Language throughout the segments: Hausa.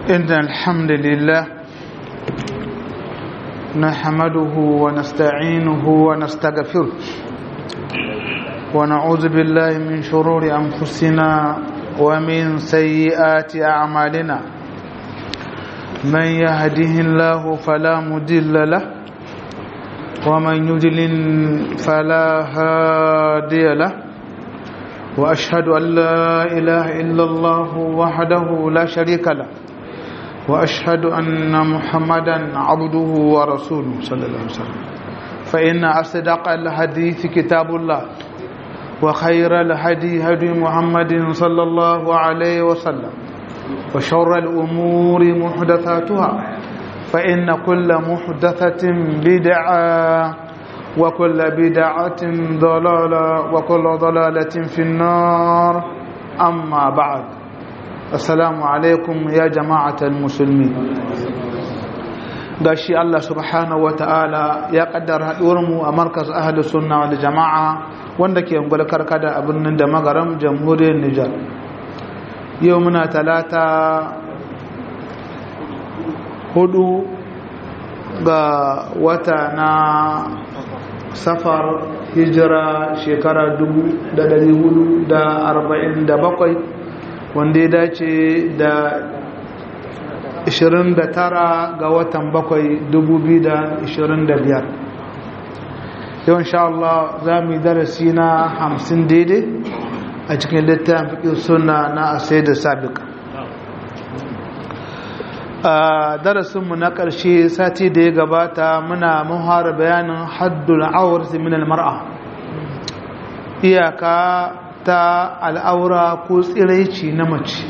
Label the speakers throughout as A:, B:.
A: إن الحمد لله نحمده ونستعينه ونستغفره ونعوذ بالله من شرور أنفسنا ومن سيئات أعمالنا من يهده الله فلا مضل له ومن يضلل فلا هادي له وأشهد أن لا إله إلا الله وحده لا شريك له وأشهد أن محمدا عبده ورسوله صلى الله عليه وسلم فإن أصدق الحديث كتاب الله وخير الهدي هدي محمد صلى الله عليه وسلم وشر الأمور محدثاتها فإن كل محدثة بدعة وكل بدعة ضلالة وكل ضلالة في النار أما بعد السلام عليكم يا جماعة المسلمين gashi Allah subhanahu wa ta'ala ya kaddara haɗuwarmu a markas ahalus sunna wal jama'a wanda ke ungwal karkada a birnin da magaram jamhuriyar Nijar yau muna talata hudu ga wata na safar hijira shekara 447 wanda ya dace da 29 ga watan 7 2025 yau insha Allah za mu yi darasi na 50 daidai a cikin littafin fikin suna na asai da sabika a darasinmu na ƙarshe sati da ya gabata muna muhara bayanin haddul aurati min almar'a iyaka ta al'aura ko tsiraici na mace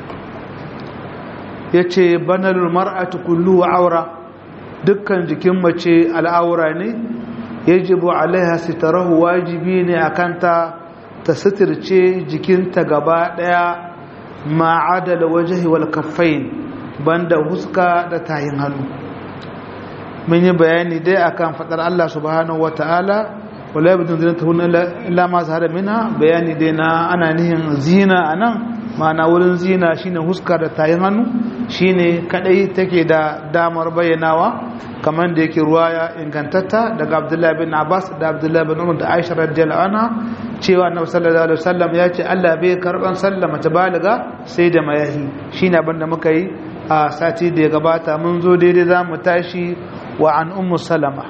A: yace banalul mar'atu kullu aura dukkan jikin mace al'aura ne yajibu alaiha sitarahu wajibi ne akanta ta sitirce jikinta gaba daya ma'adala wajhi wal kaffain banda huska da tayin hannu mun yi bayani dai akan fadar Allah subhanahu wataala wala yabdun zinatuhun illa ma zahara minha bayani dai na ana nihin zina anan ma'ana wurin zina shine huska da tayin hannu shine kadai take da damar bayyanawa kamar da yake ruwaya ingantatta daga Abdullahi bin Abbas da Abdullahi bin Umar da Aisha radiyallahu anha cewa Annabi sallallahu alaihi wasallam ya ce Allah bai karban sallama ta baliga sai da mayahi shine abin da muka yi a sati da ya gabata mun zo daidai za mu tashi wa an ummu salama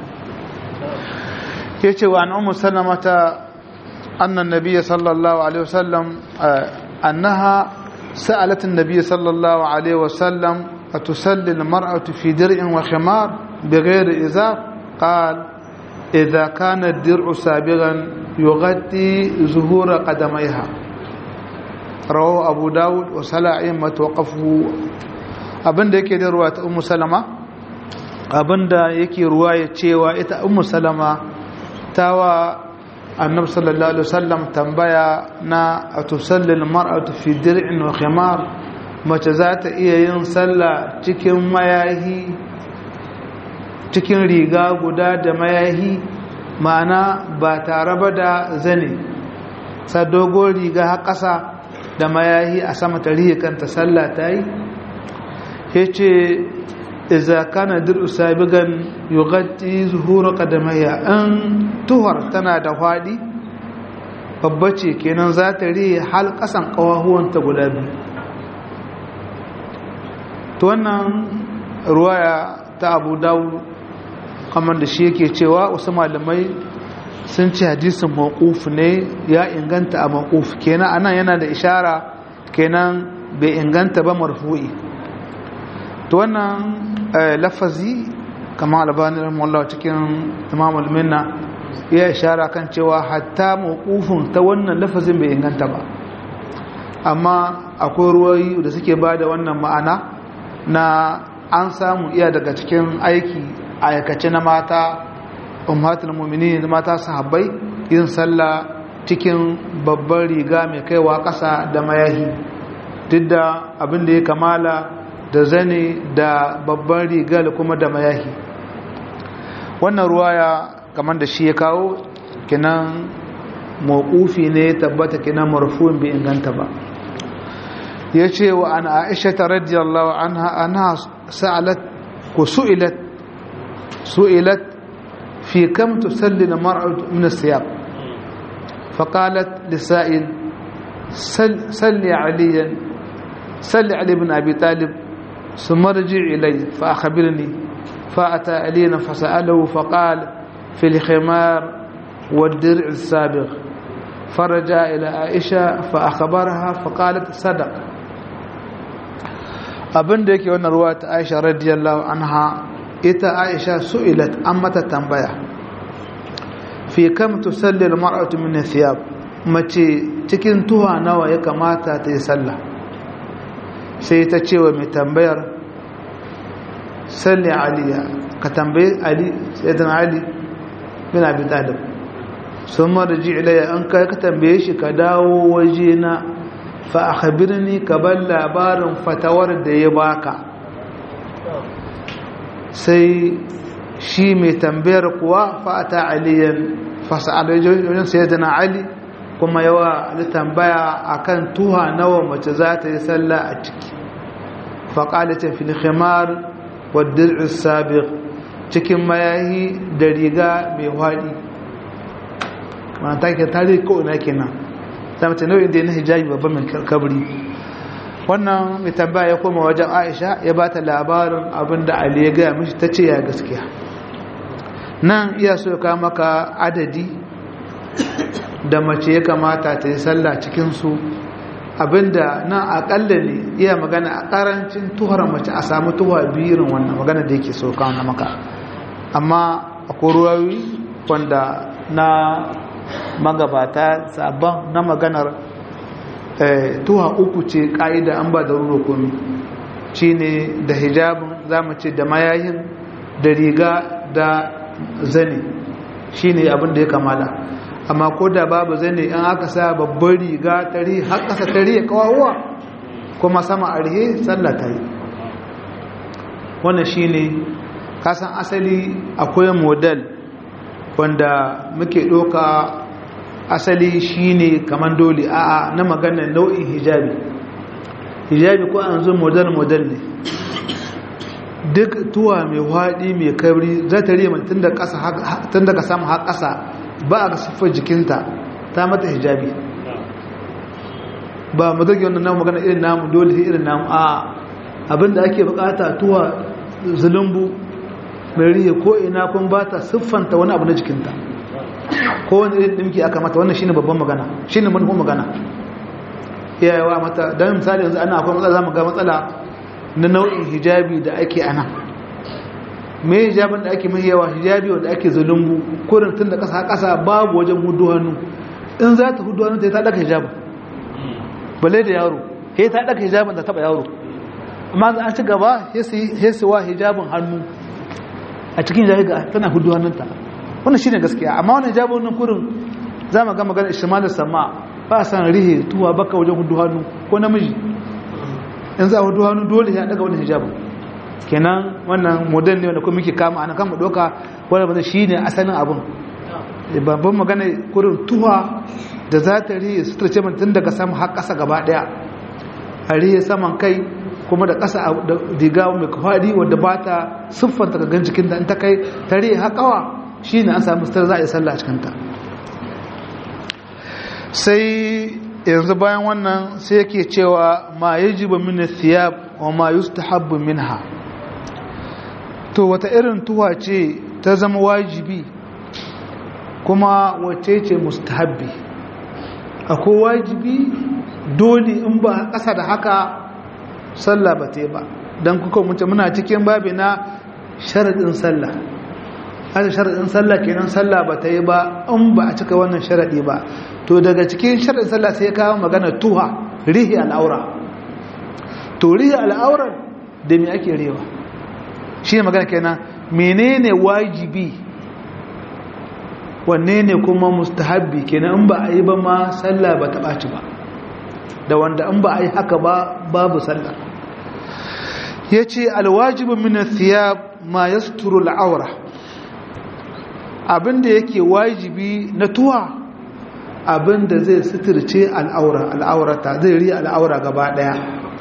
A: ya ce wa an ummu salama ta annan nabiya sallallahu alaihi wasallam annaha sa'alat an-nabiy sallallahu alaihi wasallam atusalli al-mar'atu fi dir'in wa khimar bighayri izar qal idha kana ad-dir'u sabigan yughatti zuhura qadamayha rawahu abu daud wa sala'in matawaqafu abinda yake da ruwa ta ummu salama abinda yake ruwa ya cewa ita ummu salama tawa annabi sallallahu alaihi wasallam tambaya na atusallil mar'atu fi dir'in wa khimar mace za ta iya yin sallah cikin mayahi cikin riga guda da mayahi ma'ana ba tare ba da zane sa dogon riga har ƙasa da mayahi a sama ta rihe kanta sallah ta yi ya ce iza kana dir'u sabigan yughatti zuhura qadamayya an tuhar tana da hwadi babba ce kenan za ta rihe hal kasan kawahuwanta guda biyu to wannan ruwaya ta abu dawo kamar da shi yake cewa wasu malamai sun ce hadisin mawquf ne ya inganta a mawquf kenan anan yana da ishara kenan bai inganta ba marfu'i to wannan lafazi kamar albani rahimahullah cikin imam al-minna ya ishara kan cewa hatta mawqufin ta wannan lafazin bai inganta ba amma akwai ruwayi da suke bada wannan ma'ana na an samu iya daga cikin aiki aikace na mata ummatul mu'minin mata sahabbai yin sallah cikin babbar riga mai kaiwa ƙasa da mayahi duk da abin da ya kamala da zane da babban riga da kuma da mayahi wannan ruwaya kamar da shi ya kawo kinan mawqufi ne tabbata kinan marfu'in bai inganta ba yace wa an aisha radiyallahu anha anha sa'alat ko su'ilat su'ilat fi kam tusalli al-mar'atu min as-siyab فقالت لسائل سل, سل عليا سل علي بن أبي طالب ثم ارجع إلي فأخبرني فأتى علينا فسأله فقال في الخمار والدرع السابق فرجع إلى عائشة فأخبرها فقالت صدق abin da yake wannan ruwa ta aisha radiyallahu anha ita aisha su'ilat an mata tambaya fi kam tusalli al-mar'atu min thiyab mace cikin tuha nawa ya kamata ta yi sallah sai ta ce wa mai tambayar salli aliya ka tambayi ali sayyidan ali bin abi talib sun marji ilayya an kai ka tambaye shi ka dawo waje na fa akhbirni ka bar labarin fatawar da ya baka sai shi mai tambayar kuwa fa'ata aliyan fasa'alajojin sayyidina ali kuma yawa ali tambaya akan tuha nawa mace za ta yi sallah a ciki faƙalita fil khimar wa dir'is sabiq cikin mayahi da riga mai hwadi wannan take tare ko ina kenan ta mace nau'in da na hijabi babban mai kabri wannan mai tambaya ya koma wajen Aisha ya bata labarin abinda Ali ya ga mishi tace ya gaskiya nan iya so ka maka adadi da mace ya kamata ta yi sallah cikinsu abinda nan akalla ne iya magana a karancin tuhar mace a samu tuwa biyu wannan magana da yake so kawo na maka amma a koruwawi wanda na magabata sabon na maganar tuwa uku ce ka'ida an ba da ruro komi shi ne da hijabin za mu ce da mayayin da riga da zane shi ne abin da ya kamala amma ko da babu zane in aka sa babbar riga tari har ƙasa tari ya kawawa kuma sama a rihe sallah ta yi wannan shi ne kasan asali akwai model wanda muke ɗoka asali shi ne kamar dole a'a na maganar nau'in hijabi hijabi ko an zo model-model ne duk tuwa mai haɗi mai kabri za ta riya tun daga samun har ƙasa ba a siffar jikinta ta mata hijabi ba mu zage wannan namu magana irin namu dole irin namu a abinda ake bukata tuwa zulumbu mai riya ko ina kun ba ta siffanta wani abu na jikinta ko wani irin ɗimki aka mata wannan shine babban magana shine manufan magana iyayewa mata don misali yanzu ana akwai matsala za mu ga matsala na nau'in hijabi da ake ana me hijabin da ake mai yawa hijabi wanda ake zulumbu kurin tun da ƙasa ƙasa babu wajen hudu hannu in za ta hudu hannu ta yi ta ɗaka hijabin bale da yaro ya ta ɗaka hijabin da taɓa yaro amma an ci gaba ya siwa hijabin hannu a cikin hijabi ga tana hudu hannunta wannan shine gaskiya amma wannan hijabin wannan kurin za mu ga magana ishmalu sama ba san rihe tuwa baka wajen hudu hannu ko namiji in za a hudu hannu dole ya daga wani hijabin kenan wannan modern ne wanda kuma muke kama ana kama doka wanda ba shi ne asalin abin babban magana kurin tuwa da za ta riye su tarce tun daga sama har ƙasa gaba ɗaya a riye saman kai kuma da ƙasa da diga mai kwadi wadda ba ta siffanta ga gan jikin da in ta kai ta riye haƙawa shi ne an samu sitar za a yi sallah a cikinta sai yanzu bayan wannan sai yake cewa ma yajibu min thiyab wa ma yustahabbu minha to wata irin tuwa ce ta zama wajibi kuma wace ce mustahabbi akwai wajibi dole in ba ƙasa da haka sallah ba ta ba don kuka mutu muna cikin babi na sharaɗin sallah haka sharaɗin sallah kenan sallah ba ta yi ba in ba a cika wannan sharaɗi ba to daga cikin sharaɗin sallah sai ya kawo magana tuha rihi al'aura to rihi al'aurar da me ake rewa shi ne magana kenan menene wajibi wanne ne kuma mustahabbi kenan in ba a yi ba ma sallah ba ta ɓaci ba da wanda in ba a yi haka ba babu sallah ya ce alwajibin min thiyab ma yasturu al'aura abinda yake wajibi na tuwa abinda zai suturce al'aura al'aurata zai riya al'aura gaba daya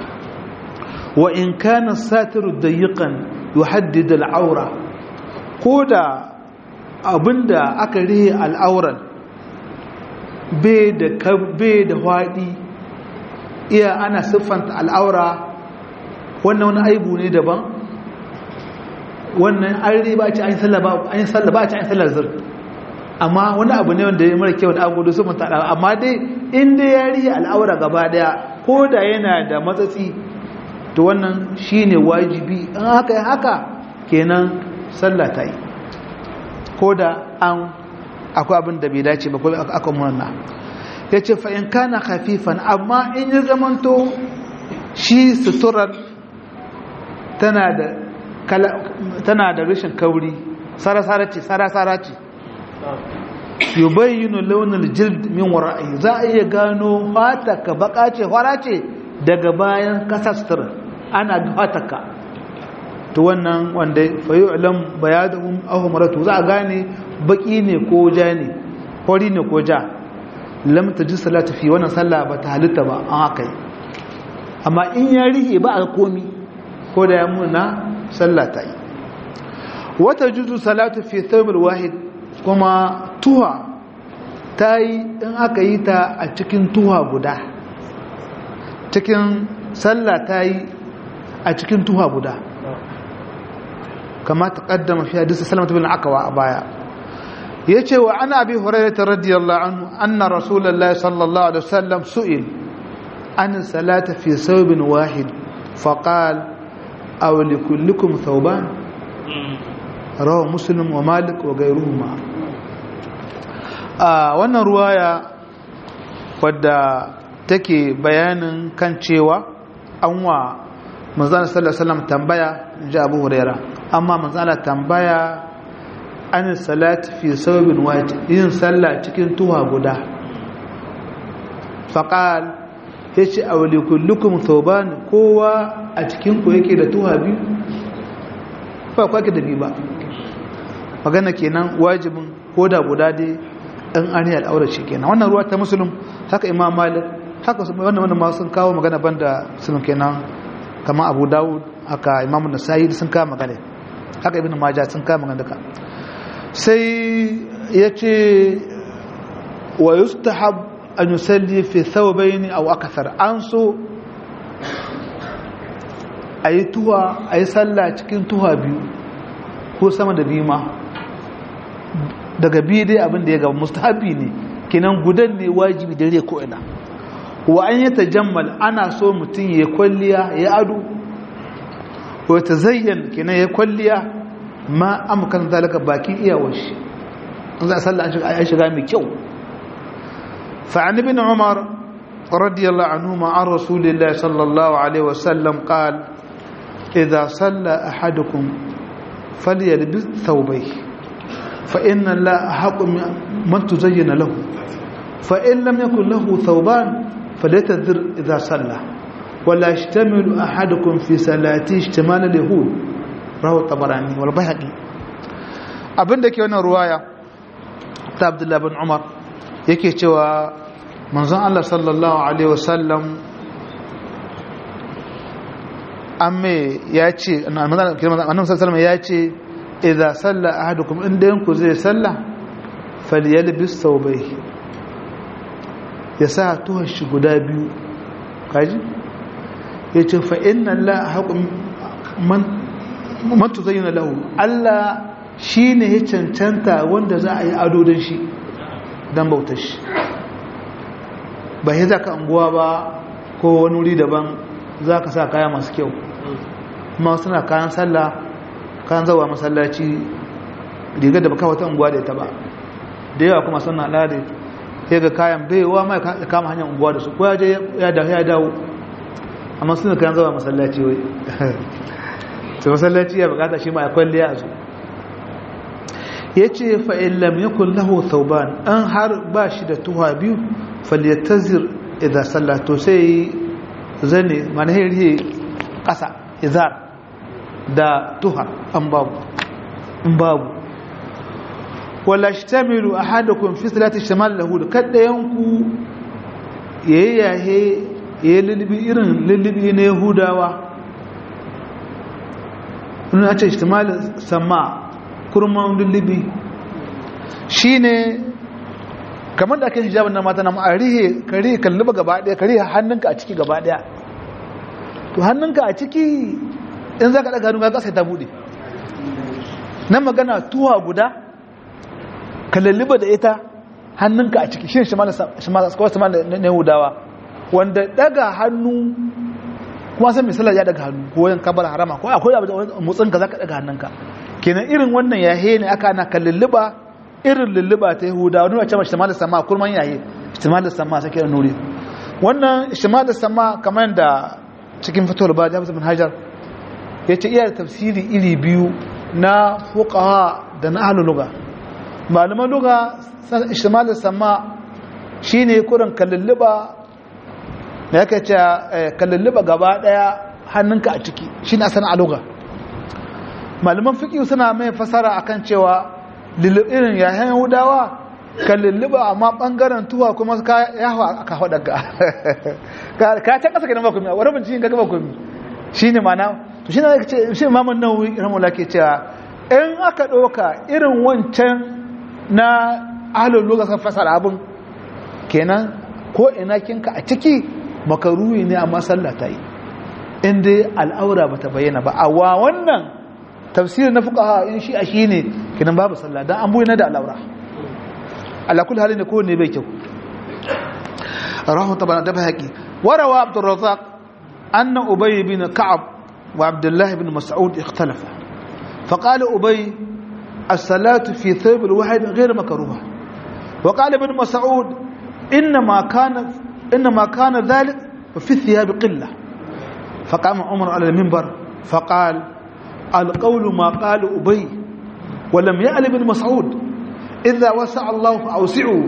A: wa in kana satiru dayiqan yuhaddid al'aura ko da abinda aka rihe al'auran bai da bai da hwadi iya ana siffanta al'aura wannan wani aibu ne daban wannan an riba ci an sallah ba an sallah ba ci an sallah zur amma wani abu ne wanda ya mara kyau da agodo su mata amma dai in dai ya rihe al'aura gaba daya ko da yana da matsatsi to wannan shine wajibi in haka haka kenan sallah ta yi ko da an akwai abin da bai dace ba ko aka murna ya ce fa'in kana hafifan amma in yi zamanto shi suturar tana da rashin kauri sarasara ce sarasara ce yi bayyano launin jild min wara'ayi za a iya gano fataka baka ce fara ce daga bayan kasa suturar ana fataka to wannan wanda fayi ulam bayadahum ahmaratu za a gane baki ne ko ja ne hori ne ko ja lam tajid salatu fi wannan sallah ba ta halitta ba an haka amma in ya rike ba a komi ko da ya muna sallah ta yi wata juzu salatu fi thawbil wahid kuma tuha ta yi in aka yi ta a cikin tuha guda cikin sallah ta yi a cikin tuha guda kama ta kaddama fi hadisi salamatu bin akawa a baya ya ce wa ana abi hurairata radiyallahu anhu anna rasulullahi sallallahu alaihi wasallam su'il an salata fi thawbin wahid faqal aw likullikum thawban rawa muslim wa malik wa ghayruhuma a wannan ruwaya wadda take bayanin kan cewa an wa manzana sallallahu alaihi wasallam tambaya ji abu huraira amma manzana tambaya an salat fi sababin wajib yin sallah cikin tuwa guda faqal yace awli kullukum thawban kowa a cikin ku yake da tuwa biyu ba kwa da biyu ba magana kenan wajibin koda guda dai dan ari al'aura shi kenan wannan ruwa ta muslim haka imam malik haka wannan wannan ma sun kawo magana banda sun kenan kama abu dawud haka imamu nasa'i sun kama magana haka ibn majah sun kama magana duka sai ya ce wa yustahab an yusalli fi thawbayn aw akthar an so ayi tuwa ayi sallah cikin tuwa biyu ko sama da biyu ma daga biyu dai abin da ya gaba mustahabi ne kinan gudan ne wajibi dare ko ina wa an yi tajammal ana so mutum ya kwalliya ya ado wa ta zayyan kenan ya kwalliya ma amkan zalika bakin iyawar shi an za a sallah an shiga mai kyau fa'an ibn umar radiyallahu anhu ma an rasulillahi sallallahu alaihi wasallam qal idza salla ahadukum falyalbis thawbayhi fa inna la ahqqu man tuzayyana lahu fa in lam yakun lahu thawban فليتذر إذا صلى ولا يشتمل أحدكم في صلاته اشتمال اليهود رواه الطبراني والبيهقي abin da ke wannan ruwaya ta Abdullah bin Umar yake cewa manzon Allah sallallahu alaihi wasallam amme ya ce annabi sallallahu ya ce idza salla ahadukum inda yanku zai salla falyalbis thawbayhi ya sa tuhon shi guda biyu kaji ya ce fa'in nan la haƙun matu zai na lahu Allah shi ne ya cancanta wanda za a yi ado don shi don bautar shi ba ya za ka anguwa ba ko wani wuri daban za ka sa kaya masu kyau kuma suna kayan sallah kayan zawa masallaci rigar da baka wata anguwa da ita ba da yawa kuma suna al'ada sai ga kayan baiwa mai kama hanyar unguwa da su ko ya je ya dawo amma suna kayan zama masallaci wai sai masallaci ya bukata shi ma ya kwalliya a su ya ce fa'in lam yakun lahu thauban an har ba shi da tuha biyu falyatazir idan sallato sai zane manahiri ƙasa izar da tuha an babu in babu wala shtamilu ahadukum fi salati shamal lahu kada yanku yayi yahe yayi lullubi irin lullubi na yahudawa wani ya ce ishtimalin sama kurman lullubi shi ne kamar da ake hijabin na mata na ma'arihe kare kalluba gaba daya kare hannunka a ciki gaba daya to hannunka a ciki in za ka ɗaga hannu ga ƙasa ta buɗe nan magana tuwa guda ka lalluba da ita hannunka a ciki shi ne shimalar na yahudawa wanda ɗaga hannu kuma san misalar ya daga hannu ko yan kabar harama ko akwai abu da motsin ka zaka daga hannunka kenan irin wannan yahe ne aka ana kallulluba irin lulluba ta yahuda wani wace ma shimalar sama kurman yahe shimalar sama sai kiran nuri wannan shimalar sama kamar da cikin fitowar ba jami'ar bin hajar ya ce iya tafsiri iri biyu na fuqaha da na ahlul lugha malaman lugha shimalar sama shine kurin kallulluba da yake ce kallulluba gaba daya hannunka a ciki shi na sana aluga malaman fiƙi suna mai fasara akan cewa irin yahen yahudawa kallulluba amma ɓangaren tuwa kuma ka yawa aka hau daga ka can ƙasa gidan bakumi a wani bincin gaga bakumi shi ne mana to shi ne ce shi mamun nauyi ramula ke cewa in aka ɗauka irin wancan na ahalin lokacin fasara abin kenan ko ina kinka a ciki makaruhi ne amma sallah ta yi inda al'aura ba ta bayyana ba a wa wannan tafsir na fuka in shi a shi ne kinan babu sallah don an buyi da al'aura alakul hali ne kowane bai kyau rahun tabana da haƙi warawa abdurrazak anna ubay bin ka'ab wa abdullahi bin mas'ud ikhtalafa فقال أبي الصلاة في ثوب الواحد غير مكروهة وقال ابن مسعود إنما كان إنما كان ذلك في الثياب قلة فقام عمر على المنبر فقال القول ما قال أبي ولم يأل بن مسعود إذا وسع الله فأوسعوا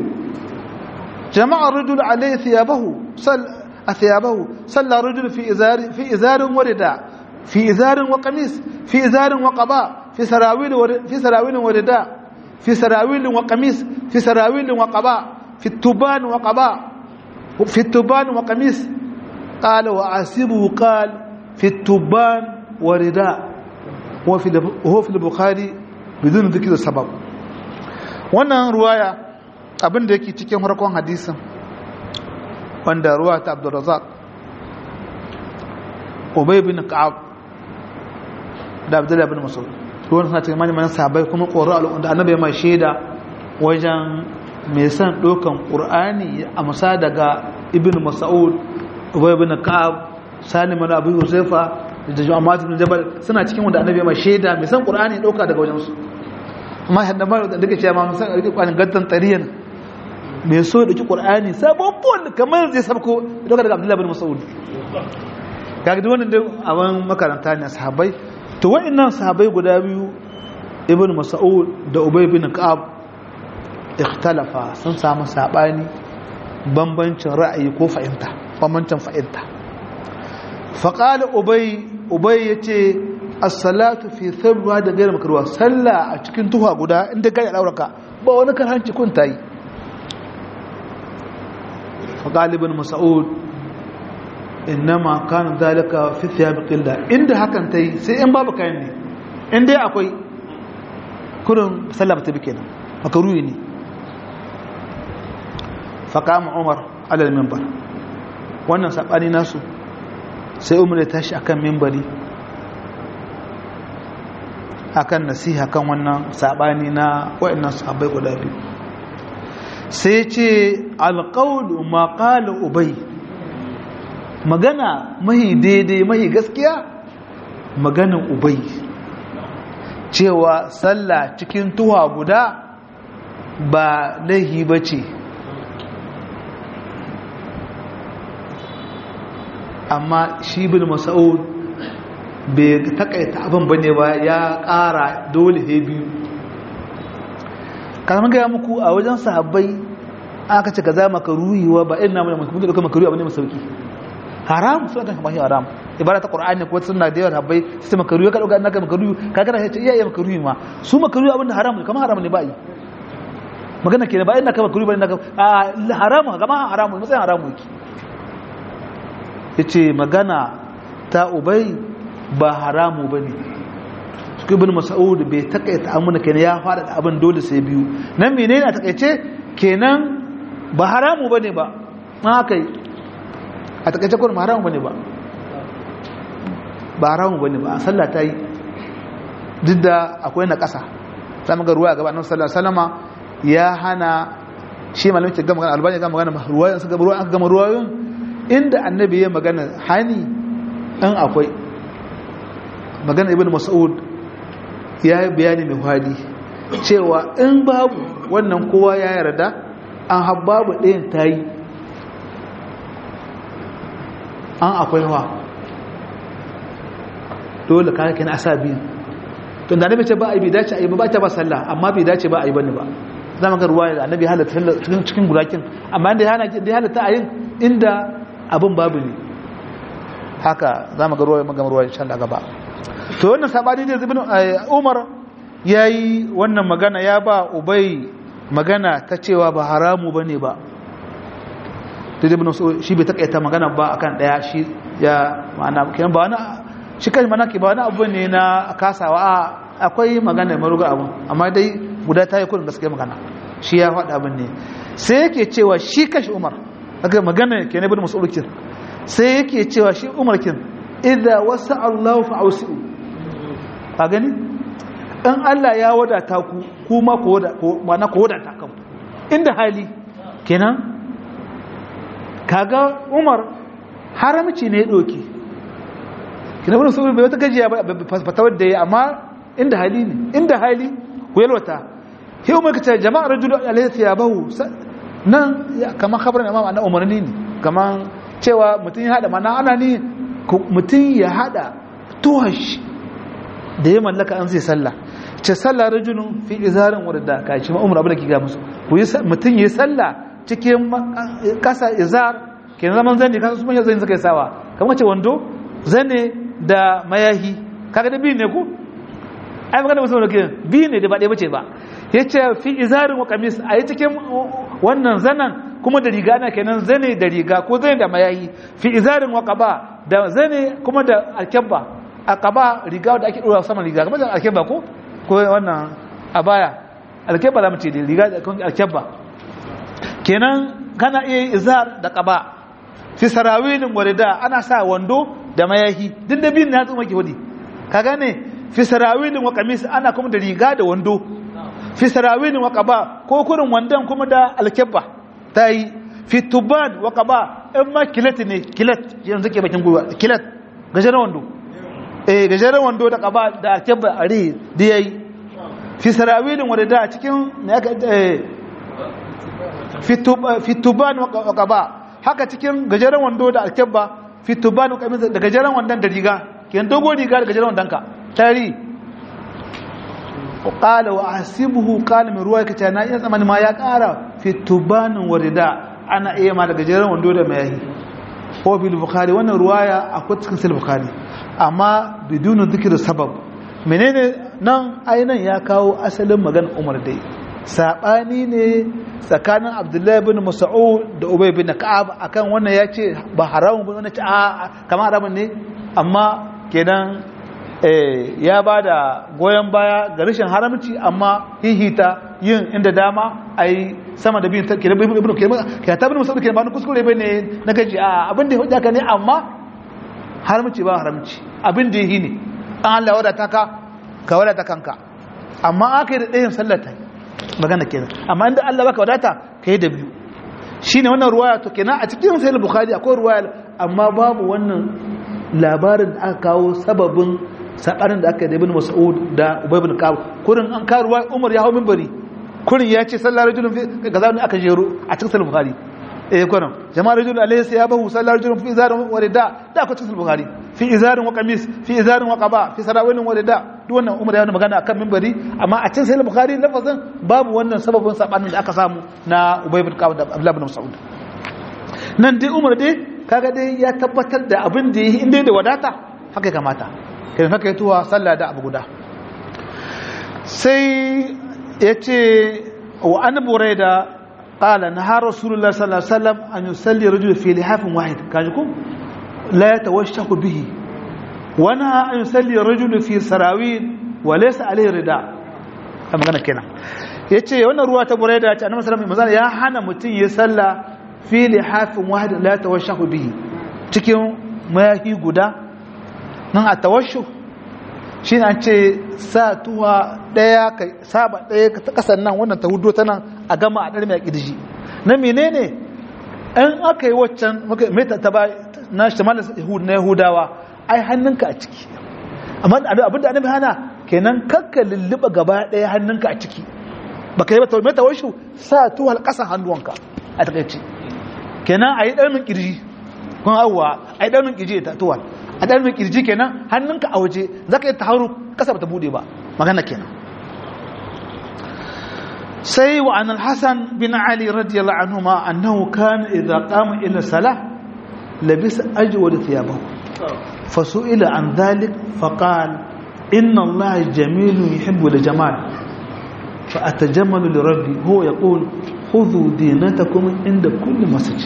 A: جمع الرجل عليه ثيابه صل ثيابه صلى الرجل في إزار في إزار ورداء في إزار وقميص في إزار وقباء في سراويل في سراويل ورداء في سراويل وقميص في سراويل وقباء في التبان وقباء في التبان وقميص قال وعاسبه قال في التبان ورداء وفي وهو في البخاري بدون ذكر السبب wannan ruwaya abin da yake cikin farkon hadisin wanda ruwa ta Abdurrazzaq Ubay bin Ka'ab da Abdullah bin Mas'ud ruwan suna cikin manyan sahabbai kuma ƙoro al'umma annabi mai shaida wajen mai son ɗaukan ƙur'ani a masa daga ibn mas'ud ubay ibn ka'ab salim ibn abu huzaifa da jama'a ibn jabal suna cikin wanda annabi mai shaida mai son ƙur'ani ɗauka daga wajen su amma hadda ba da dake cewa mun san rike ƙur'ani gaddan tariyan mai so da ki ƙur'ani sabon kamar zai sabko ɗauka daga abdullahi ibn mas'ud kaga duk wannan dai aban makaranta ne sahabbai to wa'annan sahabbai guda biyu ibn mas'ud da ubay ibn ka'ab ikhtalafa sun samu sabani bambancin ra'ayi ko fahimta bambancin fahimta faqala ubay ubay yace as-salatu fi thawba da gairar makarwa sallah a cikin tuha guda inda kai dauraka ba wani kan hanci kun tayi faqala ibn mas'ud innama kana zalika fi thiyab qilla inda hakan tayi sai in babu kayan ne in dai akwai kurin sallah ta bi kenan makaruhi ne faƙama umar alal mimbar wannan saɓani nasu sai umar ya tashi akan mimbari akan nasiha kan wannan saɓani na waɗannan sahabbai guda biyu sai ce alƙaunu ma ƙala ubai magana mahi daidai mahi gaskiya maganin ubai cewa sallah cikin tuwa guda ba laihi ba ce amma shi bin masa'ud bai takaita abin bane ba ya ƙara dole he biyu kamar gaya muku a wajen sahabbai aka ce ka za maka ruhiwa ba ina mana mutum da maka ruhiwa bane masauki haram suna kan kamar haram ibara ta qur'ani ko sunna da yawa sahabbai sai maka ruhiwa ka dauka annaka maka ruhiwa ka kana ce iya iya maka ruhiwa su maka ruhiwa abin da haram kamar haram ne ba yi magana ke ba ina ka maka ruhiwa ina ka haram kamar haram matsayin haram yake ya ce magana ta ubai ba haramu ba ne ibn mas'ud bai takaita amuna kenan ya fara da abin dole sai biyu nan menene a takaice kenan ba haramu bane ba ma kai a takaice kuma haramu bane ba ba haramu bane ba sallah ta yi duk da akwai na ƙasa sai muga ruwa gaba annabi sallallahu alaihi wasallama ya hana shi malamin ke gama magana albani ga magana ruwayan su gaba ruwa aka gama ruwayoyin inda annabi ya magana hani in akwai magana ibn mas'ud ya yi bayani mai hadi cewa in babu wannan kowa ya yarda an habbabu ɗayan ta yi an akwai wa dole ka kake na asa biyu tun da annabi ce ba a yi bai dace a yi ba ta ba sallah amma bai dace ba a yi bane ba za mu ga ruwa da annabi halatta cikin cikin gurakin amma inda ya halatta a yin inda abin babu ne haka za mu ga ruwa magana ruwa shan da gaba to wannan sabani ne zubin umar ya yi wannan magana ya ba ubai magana ta cewa ba haramu ba ne ba da zubin shi bai takaita magana ba akan daya shi ya ma'ana kiyan ba wani shi kan mana ke ba wani abu ne na kasawa akwai magana maruga abu amma dai guda ta yi kudin gaske magana shi ya faɗa abin ne sai yake cewa shi kashi umar daga magana ke na bin masaulikin sai yake cewa shi umar kin idza wasa Allah fa ausi'u ka gani in Allah ya wadata ku kuma ku wada ko mana ku wadata kan inda hali kenan kaga Umar haramci ne ya doke kina wannan saboda bai wata gajiya ba fatawar da yayi amma inda hali ne inda hali ku yalwata sai Umar kace jama'a rajulu alayhi thiyabahu nan kamar khabarin imam annabi umarni ne kamar cewa mutum ya hada mana ana ne mutum ya hada tuhash da ya mallaka an zai sallah ce sallah rajulun fi izarin wadda ka shi ma'umar abu da ke ga musu mutum ya sallah cikin kasa izar ke zaman zane kasa su manyan zane suka yi sawa kamar ce wando zane da mayahi kaga da biyu ne ku ai magana musu wanda ke biyu ne da ba ɗaya bace ba ya ce fi izarin wa kamis a yi cikin wannan zanen kuma da riga na kenan zane da riga ko zane da mayayi fi izarin wa qaba da zane kuma da alkabba aqaba riga da ake dora saman riga kamar da alkabba ko ko wannan abaya alkabba da mace da riga da alkabba kenan kana iya izar da qaba fi sarawilin warida ana sa wando da mayahi duk da bin na tsuma ke wadi ka gane fi sarawilin wa kamis ana kuma da riga da wando fi sarawilin wa qaba ko kurin wandan kuma da alkabba ta yi fituban wa kaba in ma kilat ne kilat yanzu ke bakin gwiwa kilat gajeren wando eh gajeren wando da kaba da akebba are da yayi fi sarawilin wa da cikin ne aka eh fituban wa kaba haka cikin gajeren wando da akebba fituban wa kamin da gajeren wandon da riga kiyan dogo riga da gajeren wandon ka tari qala wa ahsibuhu qala min ruwaya kace na iya tsamani ma ya kara fi tubanin warida ana iya ma daga jeran wando da mayahi ko bil bukhari wannan ruwaya akwai cikin sahih bukhari amma bidun dhikr sabab menene nan ainan ya kawo asalin magana Umar dai sabani ne tsakanin Abdullahi ibn Mas'ud da Ubay bin Ka'ab akan wannan yace ba haramun ba wannan ce a kamar haramun ne amma kenan ya ba da goyon baya ga rashin haramci amma hihita yin inda dama a yi sama da biyun ke ta bin musamman ke ba na kuskure bai ne na gaji a abin da hujja ka ne amma haramci ba haramci abin da yi ne an Allah wadata ka ka wadata kanka amma aka yi da ɗayan sallata magana kenan amma inda Allah baka wadata ka yi da biyu shi ne wannan ruwaya to kenan a cikin sayar bukhari akwai ruwaya amma babu wannan labarin da aka kawo sababin sabarin da aka yi da ibn mas'ud da ubay ibn ka'ab kurin an karuwa umar ya hawo minbari kurin ya ce sallar rajulun fi gaza ne aka jero a cikin sahih bukhari eh kurin jama'a rajulun alayhi sayabahu sallar rajulun fi izarin wa rida da aka cikin bukhari fi izarin wa qamis fi izarin wa qaba fi sarawilin wa rida duk wannan umar ya magana akan minbari amma a cikin sahih bukhari lafazin babu wannan sababin sabanin da aka samu na ubay ibn ka'ab da abdullah ibn mas'ud nan dai umar dai kaga dai ya tabbatar da abin da yi inda da wadata haka kamata kai haka ya tuwa sallah da abu guda sai ya ce wa an bure da ƙala na har rasulullah sallallahu alaihi wasallam an yi salli rajul fi lihafin wahid kaji ku la ya tawashshaku bihi wani an yi salli rajul fi sarawin wa laysa alaihi rida a magana kenan yace wannan ruwa ta buraida ce annabi sallallahu alaihi wasallam ya hana mutun ya salla fi lihafin wahid la tawashahu bihi cikin mayahi guda nan a tawashu shi an ce sa tuwa daya ka saba daya ta kasan nan wannan ta hudo ta nan a gama a ɗarmi a ƙirji na menene in aka yi waccan meta ta ba na shimal na yahudawa ai hannunka a ciki amma abin da annabi hana kenan kakka lulluɓa gaba ɗaya hannunka a ciki baka yi ba meta washu sa tuwal ƙasan hannuwanka a takaice kenan a yi ɗarmin ƙirji kun awwa a yi ɗarmin ƙirji ta tuwal a ɗan mai ƙirji kenan hannunka a waje za ka yi ta hauru ƙasa ba ta buɗe ba magana kenan sai wa an alhassan bin ali radiyallahu anhu ma annahu kana idza qama ila salah labisa ajwad thiyabahu fasu'ila an dhalik faqal inna allaha jamilun yuhibbu al-jamal fa atajammalu li rabbi huwa yaqul khudhu dinatakum inda kulli masjid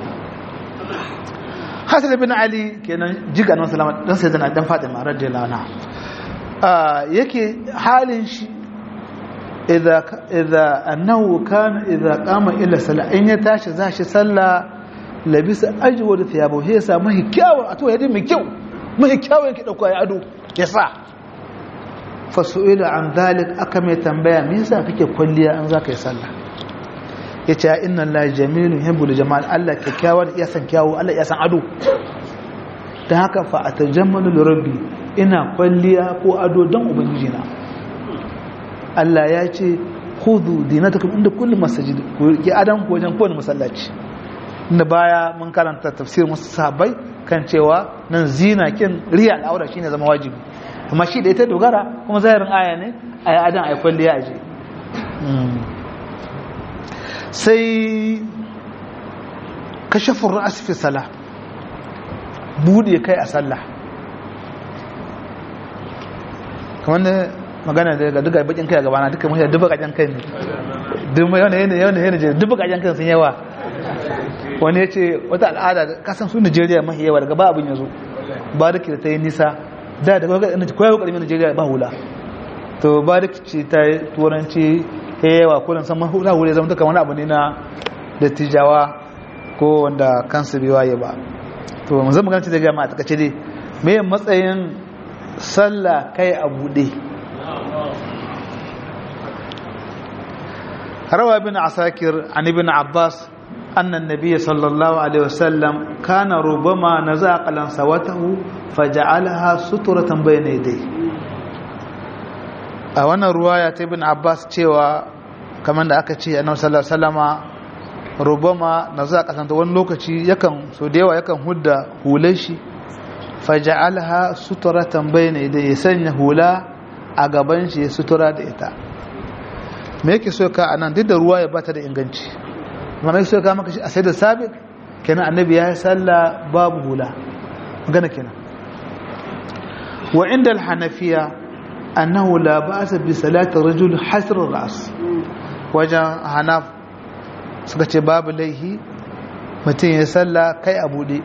A: hasan ibn ali kenan jiga nan salama dan sai zana dan fatima radiyallahu anha yake halin shi idza idza annahu kana idza qama ila sala in ya tashi zashi salla labisa ajwad thiyabu he sa mai kyawu a to yadin mai kyau mai kyawu yake dauko ya ado ya sa fasu'ila an dhalik aka mai tambaya me yasa kake kwalliya an zaka yi sallah ya ce inna Allah jamilun hibbul jamal Allah kyakkyawa da iya san kyawu Allah iya san ado ta haka fa atajammalu li rabbi ina kwalliya ko ado don ubangiji na Allah ya ce khudhu dinatakum inda kulli masjid ku ki adam ko wajen kowane masallaci inda baya mun karanta tafsir musu sahabbai kan cewa nan zina kin riya al'aura shine zama wajibi amma shi da ita dogara kuma zahirin aya ne ayi adan ayi kwalliya aje sai kashafin ra'as fi sala bude kai a sallah kamar da magana da duka bakin kai a gabana duka mashi dubu kajen kai ne dubu yana yana yana yana dubu kajen kai sun yawa wani ya ce wata al'ada kasan su nigeria mahi yawa daga ba abin ya zo ba da ta yi nisa da daga kwayar karmi nigeria ba hula to ba da ce ta yi turanci ya yawa ko san mahula wuri zama duka wani abu ne na dattijawa ko wanda kansu bai waye ba to mu zama ganci da gama a takace dai me matsayin sallah kai a bude rawa bin asakir an ibn abbas anna an-nabiy sallallahu alaihi wasallam kana rubama naza qalan sawatahu faja'alaha suturatan bayna yadayhi a wannan ruwaya ta ibn abbas cewa kamar da aka ce annabi sallallahu alaihi wasallama rubama na za kasanta wani lokaci yakan so da yawa yakan hudda hular shi faja'alha suturatan bayna idan ya sanya hula a gaban shi ya sutura da ita me yake so ka anan duk da ruwa ya bata da inganci amma me so ka maka shi a sai da sabit kenan annabi ya yi sallah babu hula magana kenan wa inda al-hanafiya annahu la ba'sa bi salati rajul hasr ras wajen hanaf suka ce babu laihi mutum ya salla kai a bude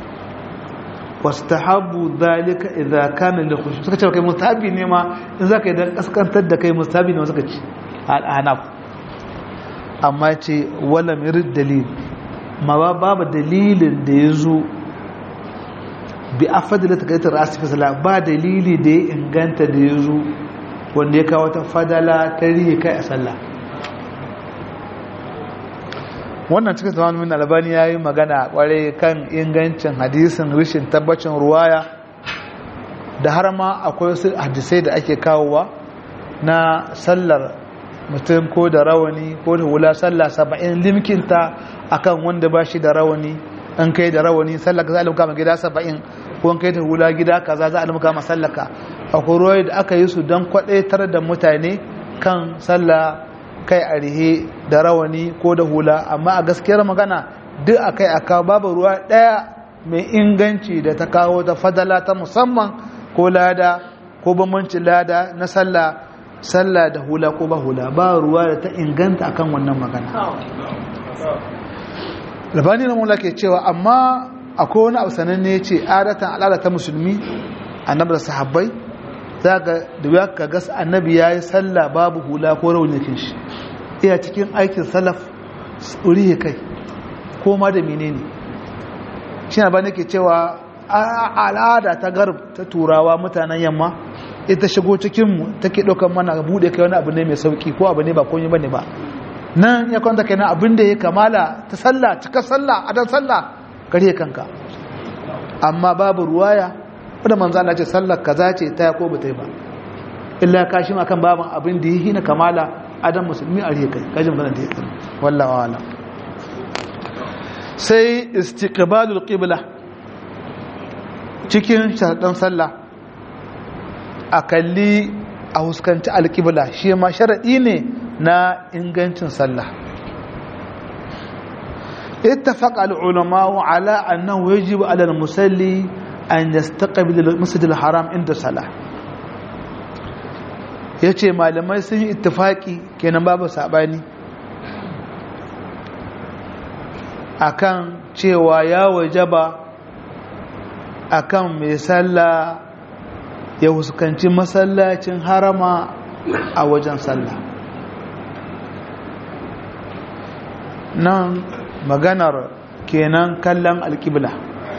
A: wastahabu dhalika idza kana li khushu suka ce kai mustahabi ne ma in zaka yi dan kaskantar da kai mustahabi ne suka ce hanaf amma ce wala mirid dalil ma babu dalilin da ya zo bi afadila ta kaitar asifi sala ba dalili da ya inganta da ya zo wanda ya kawo ta fadala ta rihe kai a sallah wannan cikin zaman min albani ya yi magana kware kan ingancin hadisin rishin tabbacin ruwaya da har ma akwai wasu hadisai da ake kawowa na sallar mutum ko da rawani ko da hula sallah saba'in limkinta akan wanda ba shi da rawani an kai da rawani sallah ka za a limka ma gida saba'in ko an kai da hula gida kaza za a limka ma sallaka akwai ruwaya da aka yi su don kwaɗaitar da mutane kan sallah kai a rihe da rawani ko da hula amma a gaskiyar magana duk a kai aka babu ruwa ɗaya mai inganci da ta kawo ta fadala ta musamman ko lada ko bambancin lada na sallah sallah da hula ko ba hula ba ruwa da ta inganta akan wannan magana labani na mula ke cewa amma akwai wani abu sananne ce adatan al'ada ta musulmi annabi da sahabbai za ka da ka gas annabi ya yi sallah babu hula ko raunikin shi iya cikin aikin salaf tsuri kai ko ma da menene shi na ba nake cewa al'ada ta garb ta turawa mutanen yamma ita shigo cikinmu take ɗaukar mana buɗe kai wani abu ne mai sauƙi ko abu ne ba konyi ba ne ba nan ya kwanta kai na abin da ya kamala ta sallah cika sallah a dan sallah kare kanka amma babu ruwaya wadda manzo Allah ce sallar kaza ce ta ko ba ta yi ba illa kashin akan baban abin da yi na kamala adam musulmi a riya kai kajin magana da ya kai wallahi wala sai istiqbalul qibla cikin sharadan sallah a kalli a huskanci alqibla shi ma sharadi ne na ingancin sallah اتفق العلماء على أنه يجب على المصلي أن يستقبل المسجد الحرام عند الصلاة yace malamai sun yi ittifaki kenan babu sabani akan cewa ya wajaba akan mai sallah ya huskanci masallacin harama a wajen sallah nan maganar kenan kallon alƙibla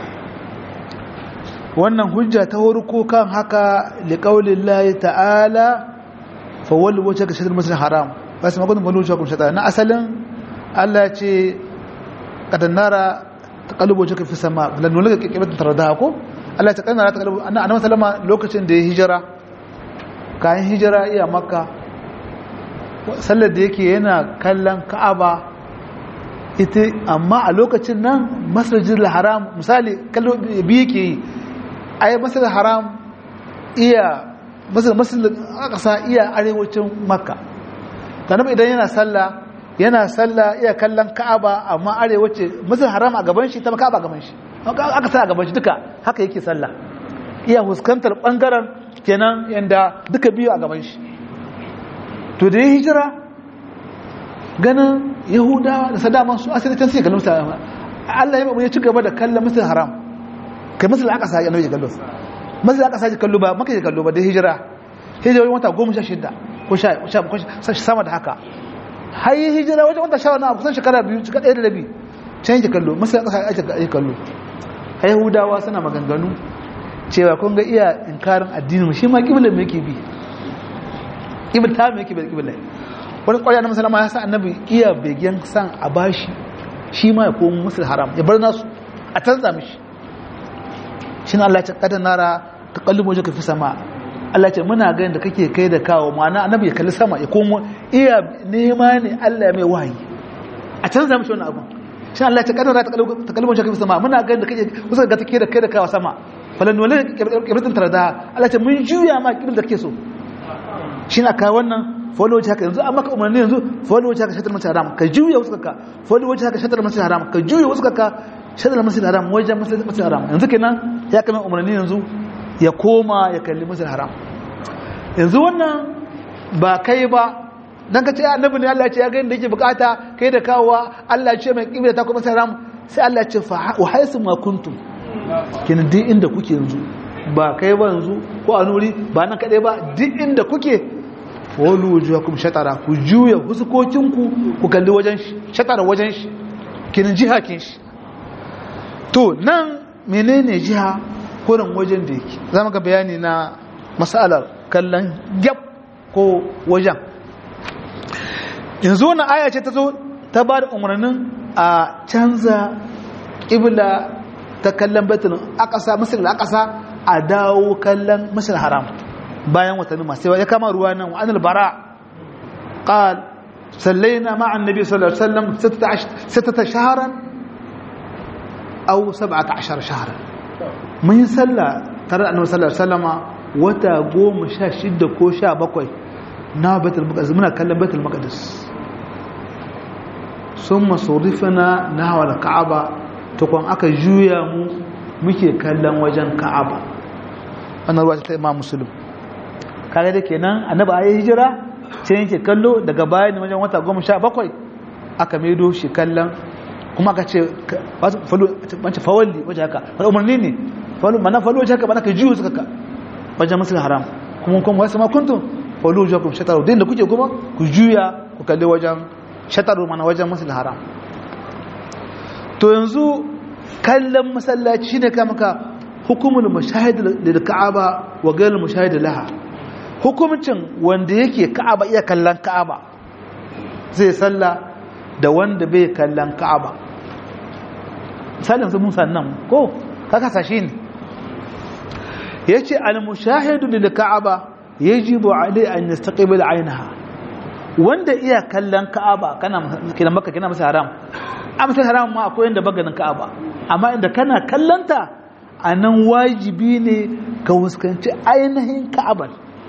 A: wannan hujja ta warko kan haka liƙaunin layi ta'ala fawon wacce ka shatar masu haram ba su makonin fawon wacce ka shatar na asalin allah ce ƙadannara ta ƙalubo wacce ka fi sama lannola ga ƙiƙibar tare da hako allah ta ƙadannara ta ƙalubo a nan salama lokacin da ya hijira kayan hijira iya maka sallar da yake yana kallon ka'aba ita amma a lokacin nan masajid haram misali kallo biyu ke yi ai masajid haram iya masajid ƙasa iya arewacin makka tanam idan yana sallah yana sallah iya kallon ka'aba amma arewace masajid haram a gaban shi ta ka'aba a gaban shi aka sa a gaban shi duka haka yake sallah iya fuskantar bangaren kenan yanda duka biyu a gaban shi to da ya hijira ganin yahudawa da sadaman su asali can sai kallon musu Allah ya ya ci gaba da kallon musu haram kai musu aka sa annabi ya kallo musu aka sa kallo ba maka ya kallo ba da hijira hijira wata goma sha shida ko sha ko sama da haka har yi hijira wajen wata sha na kusan shekara biyu shekara ɗaya da rabi can yake kallo musu aka sa ake kallo a yahudawa suna maganganu cewa kun ga iya inkarin addinin shi ma kiblan me yake bi kibla ta me yake bi kibla wani ƙwarya na musulama ya sa annabi iya begen san a bashi shi ma ya komo musul haram ya bar nasu a canza mishi shi na Allah ce kada nara ta kallon wajen ka fi sama Allah ce muna ganin da kake kai da kawo ma'ana annabi ya kalli sama ya komo iya nema ne Allah ya mai wahayi a canza mishi wani abu shi Allah ce kada nara ta kallon wajen ka fi sama muna ganin da kake kusa ga take da kai da kawo sama falan wale kibritin tarda Allah ce mun juya ma kibir da kake so shi na kawo wannan folo wace haka yanzu an maka umarni yanzu folo wace haka shatar masu haram ka juya wasu kaka folo wace haka shatar masu haram ka juya wasu kaka shatar masu haram wajen masu haram yanzu kenan ya kama umarni yanzu ya koma ya kalli masu haram yanzu wannan ba kai ba dan ka ce annabi ne Allah ya ce ya ga inda yake bukata kai da kawowa Allah ya ce mai kibla ta kuma masu haram sai Allah ya ce fa wa haisu ma kuntum kenan duk inda kuke yanzu ba kai ba yanzu ko a nuri ba nan kadai ba duk inda kuke wani wujuhakum shatara ku juya fuskokinku ku kalli wajen shi shatara wajen shi kinin jiha kin shi to nan menene jiha kurin wajen da yake zama ga bayani na masalar kallon gyab ko wajen yanzu wani aya ce ta zo ta ba da umarnin a canza ƙibla ta kallon betul akasa masar akasa a dawo kallon masar haram bayan watanni masu yawa ya kama ruwa nan wa'anil bara qal sallaina ma'a annabi sallallahu alaihi wasallam sittata shahran aw 17 shahran mun yi sallah tare da annabi sallallahu alaihi wasallama wata goma sha shida ko sha bakwai na baitul maqdis muna kallon baitul maqdis sun masurifina na hawa ka'aba tukun aka juya mu muke kallon wajen ka'aba wannan ruwa ta imam musulun kare da kenan annaba ayi hijira sai yake kallo daga bayan wajen wata goma sha bakwai aka maido shi kallon kuma aka ce wance fawalli wajen haka wani umarni ne mana falo wajen haka ba na ka juyo suka ka wajen musul haram kuma kuma wasu ma kuntum wallu jakum shataru din da kuke kuma ku juya ku kalli wajen shataru mana wajen masjidil haram to yanzu kallon masallaci shine ka maka hukumul mashahid lil ka'aba wa ghayr mashahid laha hukumcin wanda yake ka'aba iya kallon ka'aba zai salla da wanda bai kallon ka'aba misalin su musa nan ko kaka sashi ne yace al mushahidu lil ka'aba yajibu alai an yastaqbil aynaha wanda iya kallon ka'aba kana kina maka kina masa haram amsar haram ma akwai inda baganin ka'aba amma inda kana kallanta a nan wajibi ne ka wuskanci ainihin ka'abar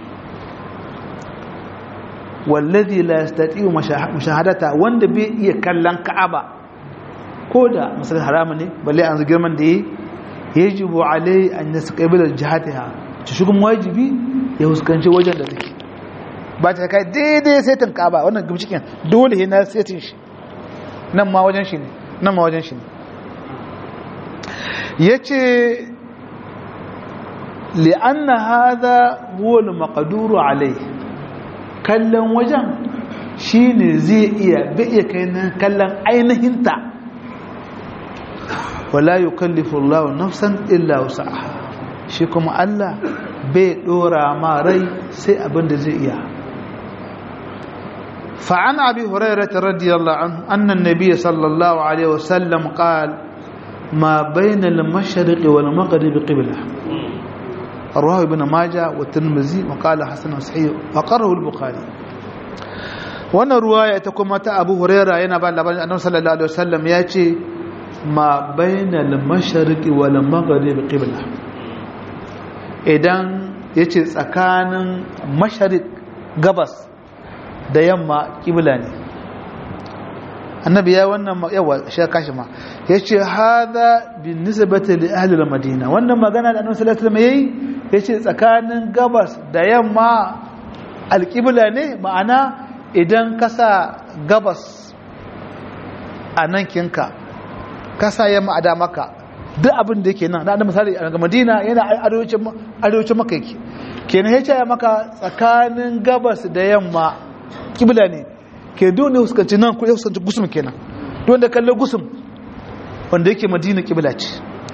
A: wallazi la yastati'u mushahadata wanda bai iya kallon ka'aba ko da misal haram ne balle an girman da yi yajibu alai an yastaqbila jihatiha to shugun wajibi ya wuskanci wajen da take ba ta kai daidai saitin ka'aba wannan gimshikin dole ne na saitin shi nan ma wajen shi ne nan ma wajen shi ne ya ce li'anna haza wal maqduru alai kallon wajen shine zai iya bai iya kai nan kallon ainihinta wala yukallifu Allahu nafsan illa wus'aha shi kuma Allah bai dora ma rai sai abin da zai iya فعن أبي هريرة رضي الله عنه أن النبي صلى الله عليه وسلم قال ما بين المشرق والمغرب قبلة رواه ابن ماجه والترمذي وقال حسن صحيح وقره البخاري وانا رواية تكون متى أبو هريرة ينا بعد لبن أنه صلى الله عليه وسلم يأتي ما بين المشرق والمغرب قبلة idan yace tsakanin masharik gabas da yamma kibla ne annabi ya wannan yawa shi kashi ma yace hada bin nisbati li ahli al-madina wannan magana da annabi sallallahu alaihi wasallam yayi yace tsakanin gabas da yamma alqibla ne ma'ana idan ka sa gabas a nan kinka ka sa yamma a damaka duk abin da yake nan da misali a madina yana arewacin arewacin maka yake kenan yace ya maka tsakanin gabas da yamma kibla ne ke dole huskanci nan ko ya huskanci gusum kenan don da kallon gusum wanda yake madina kibla ce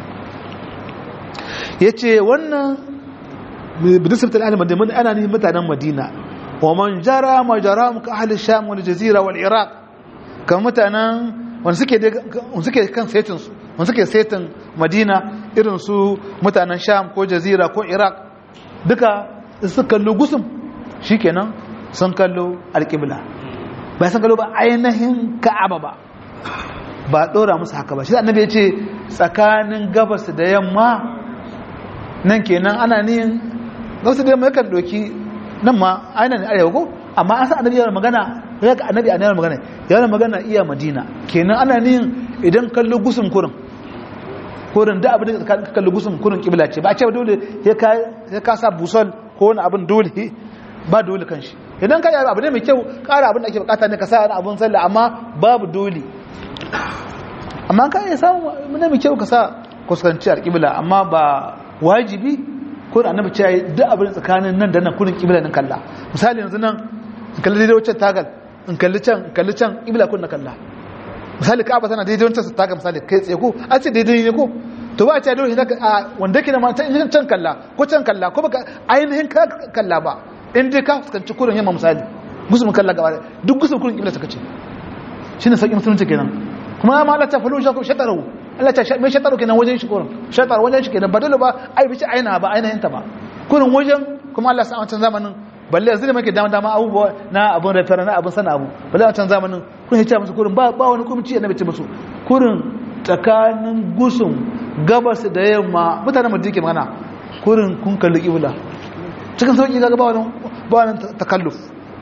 A: ya ce wannan bidisabtar ahli madina ana ne mutanen madina wa man jara ma jara muka ahli sham wal jazira wal iraq kan mutanen wanda suke kan saitinsu wanda suke saitin madina irin su mutanen sham ko jazira ko iraq duka su kallo gusum shikenan sun kallo alƙibla ba sun kallo ba ainihin ka'aba ba ba ɗora musu haka ba shi annabi ya ce tsakanin gabas da yamma nan kenan ana niyin gabas da yamma yakan ɗauki nan ma ainihin arewa ko amma an san annabi yana magana ya ga annabi yana magana yana magana iya madina kenan ana niyin idan kallo gusun kurin kurin da abin da ka kallo gusun kurin kibla ce ba a ce dole ya ka sa busol ko wani abin dole ba dole kan shi idan ka yi abu ne mai kyau ƙara abin da ake bukata ne ka sa wani abin sallah amma babu dole amma ka yi samu ne mai kyau ka sa kuskanci alƙibla amma ba wajibi ko da annabi ce duk abin tsakanin nan da nan kurin ƙibla nan kalla misali yanzu nan in kalli daidai wancan tagal in kalli can in kalli can ƙibla kun na kalla misali ka'aba tana daidai wancan su tagal misali kai tsaye ko a ce daidai ne ko to ba a ce dole a wanda ke da ma can kalla ko can kalla ko baka ainihin kalla ba in dai ka fuskanci kurin yamma misali gusumin kalla gaba duk gusumin kurin kibla suka ce shine sauƙin musulunci kenan kuma ma Allah ta falu shaku shataru Allah ta mai shataru kenan wajen shi kurin shataru wajen shi kenan badalo ba ai bici aina ba ainihin ta ba kurin wajen kuma Allah sa a wancan zamanin balle yanzu da muke dama dama abubuwa na abun rafera na abun sana abu balle a wancan zamanin kun hice musu kurin ba ba wani kumci annabi ce musu kurin tsakanin gusum gabas da yamma mutanen madina ke magana kurin kun kalli kibla cikin sauƙi ga ba wani takalluf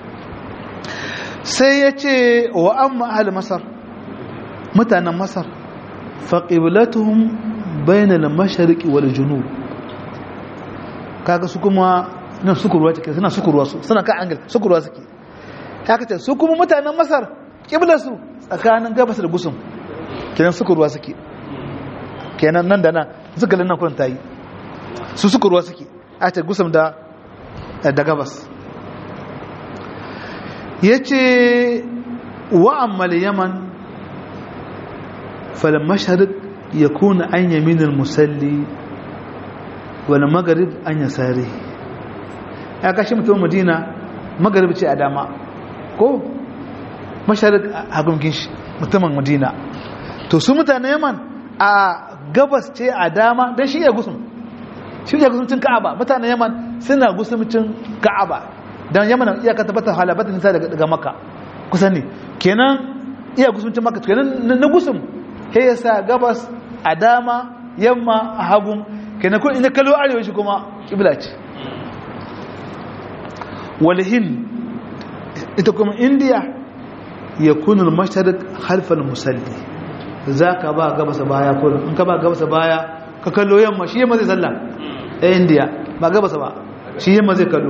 A: sai ya ce wa an ma'ahal masar mutanen masar faƙiblatuhun bainal mashariki wal junub kaga su kuma nan sukurwa take suna sukurwa su suna kan angle sukurwa suke haka ce su kuma mutanen masar ƙiblarsu tsakanin gabas da gusum kenan sukurwa suke kenan nan da nan suka lannan kurin ta yi su sukurwa suke a ce gusum da da gabas ya ce wa'ammal yaman falmashar ya kuna an yaminin musalli wani magarib an ya sare ya kashi mutum madina magarib ce a dama ko masharik a gumkin shi mutumin madina to su mutane yaman a gabas ce a dama don shi ya gusun shi ya gusumcin ka'aba mutane yaman suna gusumcin ka'aba don yaman iyaka tabbatar halabatin nisa daga maka kusan ne kenan iya gusumcin maka kenan na gusum he ya sa gabas a dama yamma a hagun kenan kun ina kallo arewa shi kuma kibla ce walhin ita kuma indiya ya kunul masharik halfal musalli za ka ba gabasa baya kurin in ka ba gabasa baya ka kallo yamma shi yamma zai sallah a indiya ba gabasa ba shi yamma zai kallo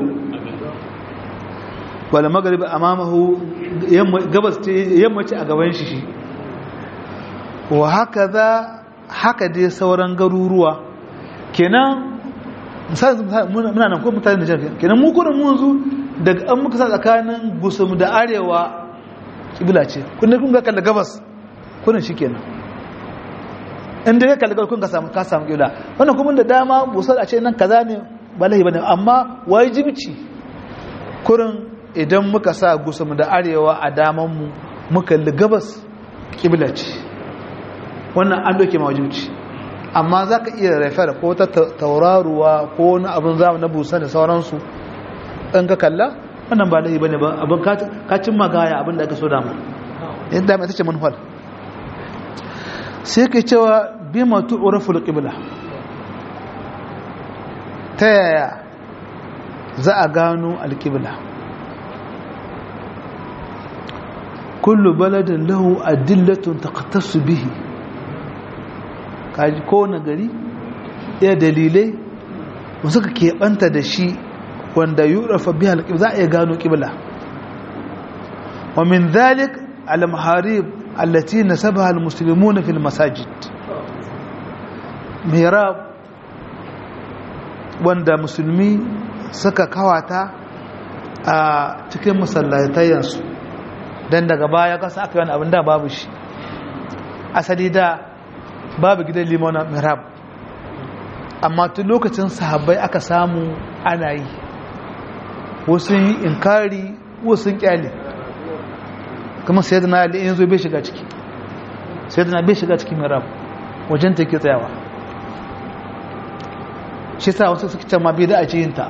A: wala magarib amamahu gabas ce yamma ce a gaban shi shi wa haka za haka dai sauran garuruwa kenan muna nan ko mutane da kenan mu kurin mun zu daga an muka sa tsakanin gusum da arewa kibla ce kun kun ga kalla gabas kurin shikenan inda ya kalla gabas kun ka samu ka samu kibla wannan kuma da dama busar a ce nan kaza ne balahi bane amma wajibi kurin idan muka sa gusum da arewa a daman mu muka li gabas kibla ce wannan an doke mawajibci amma za ka iya rafa ko ta tauraruwa ko wani abin zamu na busa da sauransu in ka kalla wannan ba laifi bane ba abin kacin magaya abin da aka so dama yadda mai tace manufar sai ka cewa bi matu uraful qibla ta yaya za a gano alqibla kullu baladin lahu adillatun taqtasu bihi kaji kowane gari ɗaya dalilai da suka keɓanta da shi wanda yurafa biya alƙibla za a iya gano ƙibla wa min zalik al-maharib allati nasabaha al-muslimuna fil masajid mihrab wanda musulmi suka kawata a cikin masallatayensu don daga baya kasa aka yi wani abin da babu shi asali da babu gidan limona mihrab amma tun lokacin sahabbai aka samu ana yi wasu yi inkari wasu kyale kuma sai da na ali yanzu bai shiga ciki sai da na bai shiga ciki mihrab wajen ta ke tsayawa shi sa wasu suka ce ma bai da a ce yinta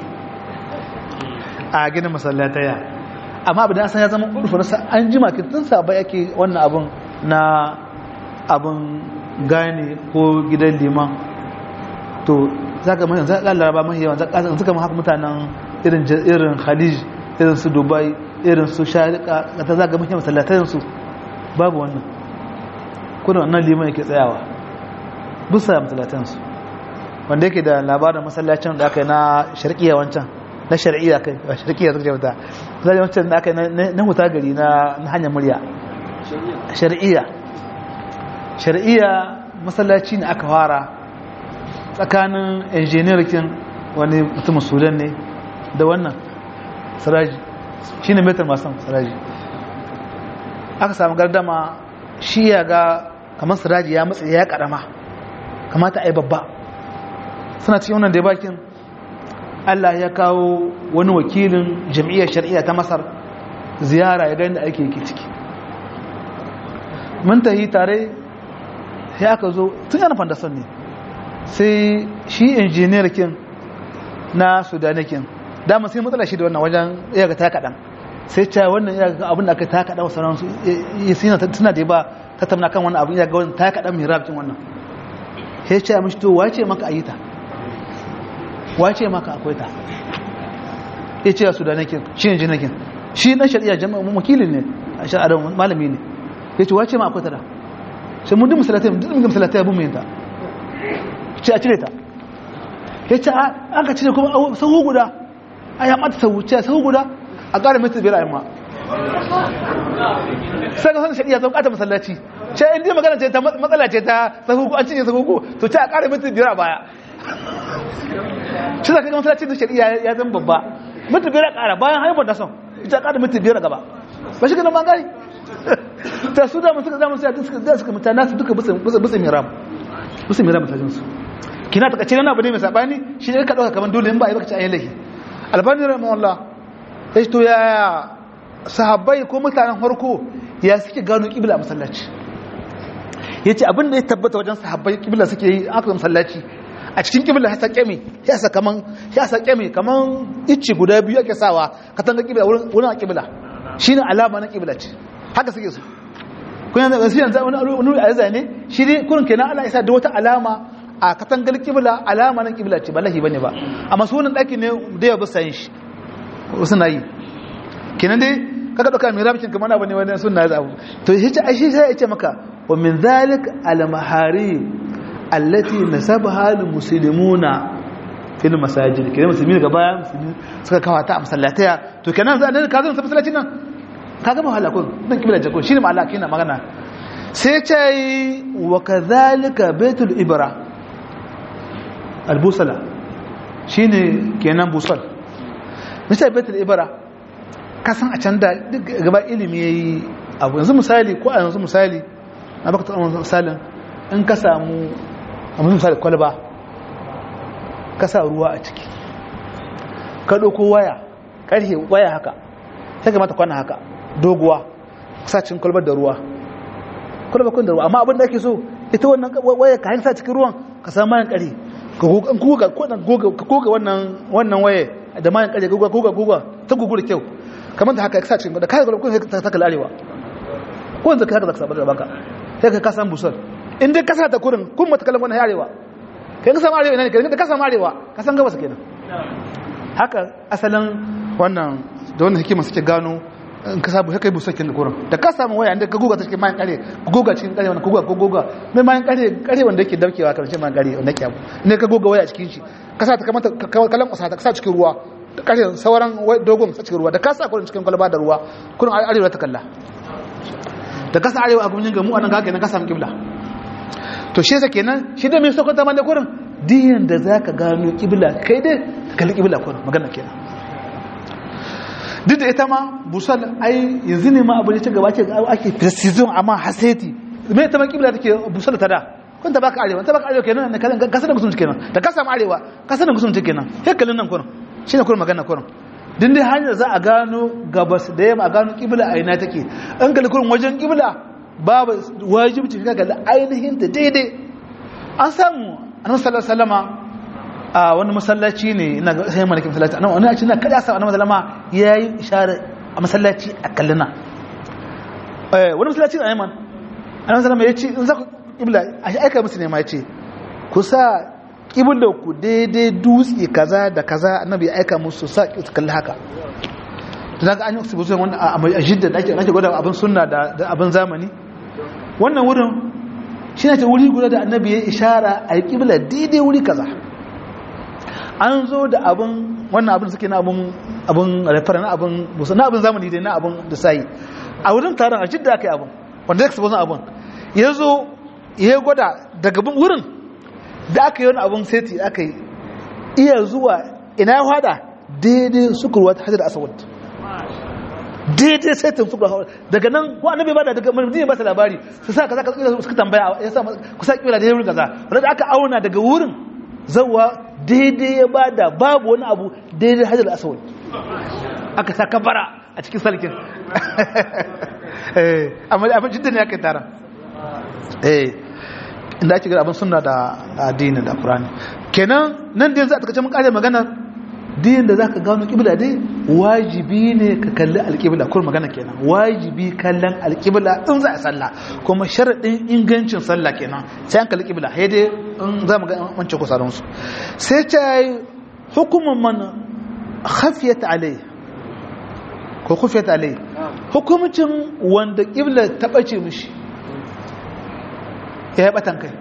A: a gina masallataya amma abin da san ya zama urfarsa an jima tun sabai ake wannan abin na abin gane ko gidan liman to za ka mai za ka laraba mai yawan za ka haka mutanen irin irin khalij irin su dubai irin su sharika ta za ka mai masallatayen su babu wannan kuna wannan liman yake tsayawa bisa masallatayen su wanda yake da labarin masallacin da aka yi na sharqiya wancan na shar'iyya kai ba sharqiyya zaka jauta zai wancan da aka yi na huta gari na hanyar murya shar'iyya shari'iyya masallaci ne aka fara tsakanin injiniyarkin wani mutumin sudan ne da wannan saraji shi ne metar masu saraji aka samu gardama shi ya ga kamar saraji ya matsa ya karama kamata a yi babba suna cikin wannan da bakin allah ya kawo wani wakilin jam'iyyar shari'a ta masar ziyara ya gani da ake yake ciki mun tahi tare sai aka zo tun yana fandason ne sai shi injiniyar kin na sudanikin dama sai matsala shi da wannan wajen iya ga ta kaɗan sai ce wannan iya ga abin da aka ta kaɗan wasu ransu suna da ba ta tamna kan wannan abin iya ga wannan ta kaɗan mai rabin wannan sai ce mishi to wace maka a yi ta wace maka akwai ta ya ce a sudanikin shi injiniyakin shi na shari'a jama'a wakilin ne a shari'a malami ne ya ce wace ma akwai ta da sai mun duk musalatai duk mun musalatai abun mai ta ce a cire ta ya ce an ka cire kuma sahu guda a ya mata sahu ce sahu guda a ƙara mai biyar a yamma sai ga sanin shari'a zan ƙata masallaci ce in dai magana ce ta matsala ce ta sahu an cinye sahu ko to ce a ƙara mai biyar a baya shi za ka ga masallaci da shari'a ya zan babba minti biyar ƙara bayan haihuwar da son ita ƙara minti biyar gaba ba shi ganin bangare ta su da suka zama sai suka da suka mutana su duka bisa bisa miram bisa miram mutajin su kina ta kace nan abu ne mai sabani shi ne ka dauka kaman dole in ba ai baka ci ayi lahi albani rahimahullah sai to ya sahabbai ko mutanen farko ya suke gano kibla a masallaci yace abin da ya tabbata wajen sahabbai kibla suke yi aka masallaci a cikin kibla ya sake me ya sa kaman ya sake me kaman icci guda biyu ake sawa katanga kibla wurin kibla shine alama na kibla ce haka suke su kun yanzu wasu yanzu wani wani a zane shi ne kurin kenan Allah isa da wata alama a katangar kibla alama na kibla ce ba lahi bane ba amma sunan daki ne da ya bisa yin shi wasu na yi kenan dai kaga dauka mai rabikin kamar abu ne wani sunna ya abu to shi ce shi sai ya ce maka wa min zalik al mahari allati nasabaha lil muslimuna fil masajid kenan musulmi gaba musulmi suka kawata a masallataya to kenan za ka zo masallacin nan ka gama halakun nan kibla jakon shi ne ma'alaki na magana sai ce wa kazalika baitul ibra albusala shi ne kenan busal misali baitul ibra kasan a can da gaba ilimi ya yi abu yanzu misali ko a yanzu misali na baka taɓa misalin in ka samu a misali kwalba ka sa ruwa a ciki ka ɗauko waya ƙarfe waya haka sai ka mata kwana haka doguwa sacin kwalbar da ruwa kwalbar kun da ruwa amma abin da ake so ita wannan waya ka sa cikin ruwan ka samu mayan kare ka goga wannan wannan waye da mayan kare goga goga goga ta gugu da kyau kamar da haka ka sa cikin da kai kwalbar kun sai ta kala arewa ko yanzu ka haka zaka sabar da baka sai ka kasa busar in dai ka sa ta kurin kun mata kalan wannan arewa kai ka samu arewa ina ne ka samu arewa ka san gabas kenan haka asalin wannan da wannan hikima suke gano in ka sabu kai busa kin gurin da ka samu waya inda ka goga ta cikin mayan kare ka goga cikin kare wannan ka goga ka goga mai mayan kare kare wanda yake darkewa kan cikin mayan kare wanda yake abu ne ka goga waya a cikin shi ka sa ta kamata kalan kusa ta ka sa cikin ruwa da kare sauran dogon sa cikin ruwa da ka sa kurin cikin kwalba da ruwa kurin arewa ta kalla da ka sa arewa a gumin gamu anan ga kenan ka samu kibla to shi yasa kenan shi da mai sokoto man da kurin diyan da zaka gano kibla kai dai kalli kibla kurin magana kenan duk da ita ma busal ai yanzu ne ma abu ne ta gaba ce ake precision amma haseti me ita ma kibla take busal ta da kun ta baka arewa ta baka arewa kenan ne kasan kasar gusum kenan da ka samu arewa kasar gusum kenan sai kallon nan kurin shine kurin magana kurin din dai hanyar za a gano gabas da yamma a gano kibla a ina take an kalli kurin wajen kibla babu wajibci ka kalli ainihin ta daidai an samu annabi sallallahu alaihi wasallama a wani masallaci ne ina ga sai malakin masallaci anan wani a cikin kada sa annabi sallama yayi ishara a masallaci a kallina eh wani masallaci a Yaman annabi sallama yace in za ku kibla a shi aika musu ne ma yace ku sa kibla ku daidai dutse kaza da kaza annabi ya aika musu sa su kalli haka dan ga an yi su buzo wannan a jidda da ake ake gwada abin sunna da abin zamani wannan wurin shi ne ta wuri guda da annabi ya ishara a yi kibla daidai wuri kaza an zo da abin wannan abin suke na abin abin referen na abin musa na abin zamani dai na abin da sai a wurin taron a jidda aka yi abin wanda ya kasaba abin ya zo ya gwada daga wurin da aka yi wani abin seti aka yi iya zuwa ina ya hada daidai sukurwa ta hajjar asawad daidai setin sukurwa daga nan ko annabi ba da daga mulmuni ba ta labari su sa kaza kaza suka tambaya ya sa ku sa kira daidai wurin kaza wanda aka auna daga wurin zawa daidai ya bada babu wani abu daidai hajjar asawad aka sa kabara a cikin salkin amma abin jidda ne aka yi taron inda ake gada abin suna da addini da ƙurani kenan nan da yanzu a takacin mun ƙare magana din da za ka gano ƙibla dai wajibi ne ka kalli alƙibla kuma magana kenan wajibi kallon alƙibla in za a sallah kuma sharaɗin ingancin sallah kenan sai an kalli ƙibla sai dai in za mu ga wancan kusa su sai ta yi hukumin man khafiyat alai ko khufiyat alai hukumcin wanda ƙibla ta ɓace mishi ya yi ɓatan kai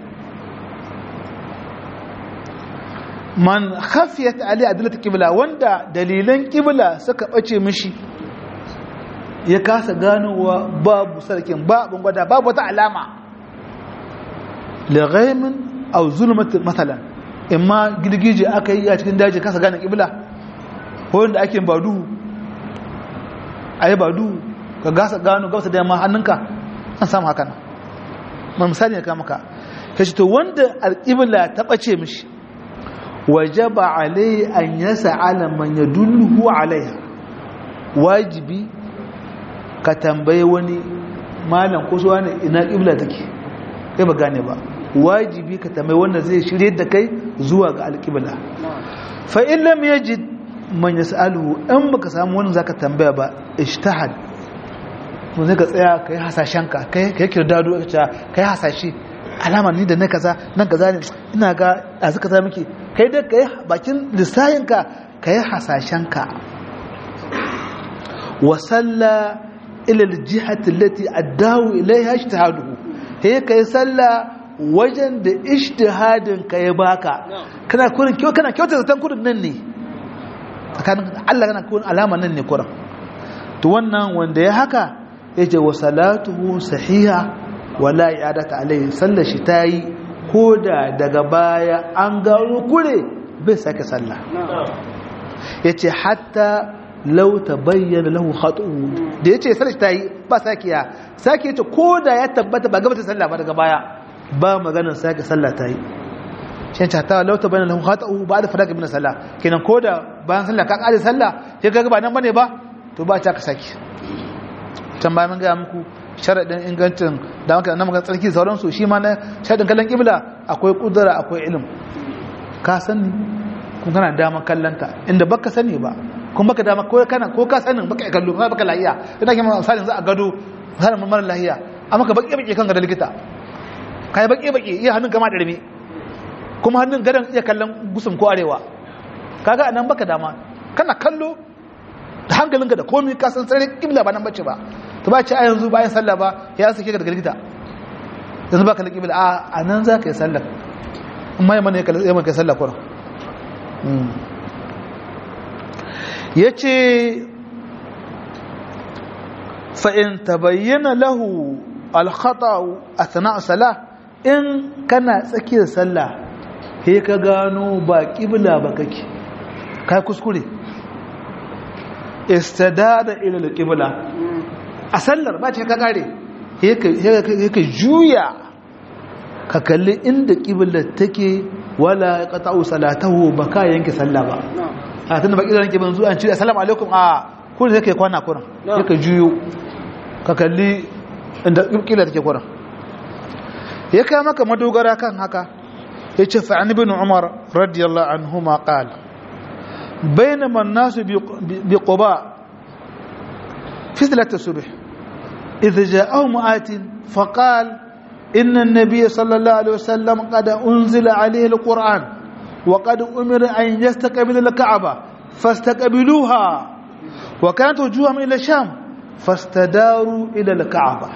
A: man khafiyat ali adilata kibla wanda dalilan kibla suka bace mishi ya kasa ganowa babu sarkin babu gwada babu wata alama lighaimin aw zulmat mathalan imma girgije aka yi a cikin daji kasa gane kibla ko wanda ake badu ayi badu ka gasa gano gausa da yamma hannunka an samu haka nan ma misali ne ka maka kace to wanda alqibla ta bace mishi wajaba alai an yas'ala man yadulluhu alaiha wajibi ka tambaye wani malam ko so wani ina qibla take kai ba gane ba wajibi ka tambaye wanda zai shirye da kai zuwa ga alqibla fa in lam yajid man yas'aluhu in baka samu wani zaka tambaya ba ijtihad to zai ka tsaya kai hasashenka kai kai kirdado ka kai hasashe alama ni da na kaza nan kaza ne ina ga azu kaza miki kai da kai bakin lissayinka kai hasashenka wa salla ila aljihati allati addahu ilaiha ijtihaduhu he kai salla wajen da ijtihadin ka ya baka kana kurin kyau kana kyauta zatan kurin nan ne tsakanin Allah kana kurin alama nan ne kurin to wannan wanda ya haka yace wa salatuhu sahiha wala i'adata alayhi sallar shi tayi koda daga baya an gano kure bai sake sallah yace hatta law tabayyana lahu khatu'u da yace sallar shi tayi ba sakiya sake yace koda ya tabbata ba gaba ta sallah ba daga baya ba maganar sake sallah tayi shin ta law tabayyana lahu khatu'u ba da faraka min sallah kenan koda bayan sallah ka kare sallah sai kaga ba nan bane ba to ba ta ka saki can bayan mun ga muku sharaɗin ingancin da maka na maka tsarki sauransu shi ma na sharaɗin kallon ƙibla akwai ƙudura akwai ilim ka sani kun kana dama kallonta inda baka sani ba kun baka dama ko kana ko ka sanin baka kallo ba baka lahiya ina ke misalin za a gado misalin mara lahiya amma ka baki baki kan ga likita ka yi baki baki iya hannun kama da rame kuma hannun gadon iya kallon gusum ko arewa kaga anan baka dama kana kallo da hankalinka da komai ka san sai ƙibla ba nan bace ba to ba ce a yanzu bayan sallah ba ya sake ka daga likita yanzu ba ka laƙi bil a nan za ka yi sallah amma yi mana ya maka sallah kura ya ce fa'in ta bayyana lahu alkhata a sana'a sallah in kana tsakiyar sallah he ka gano ba ƙibla ba kake kai kuskure istadada ila alqibla a sallar ba ta ka kare yake juya ka kalli inda ƙiblar take wala qata'u salatahu ba ka yanke sallah ba a tunda ba ƙiblar yanke ban zuwa an ce assalamu alaikum a kun yake kwana kuran yake juyo ka kalli inda ƙiblar take kuran ya kai maka madogara kan haka yace fa an ibn umar radiyallahu anhuma qala بينما الناس بقباء في صلاة الصبح إذ جاءهم آت فقال إن النبي صلى الله عليه وسلم قد أنزل عليه القرآن وقد أمر أن يستقبل الكعبة فاستقبلوها وكانت وجوههم إلى الشام فاستداروا إلى الكعبة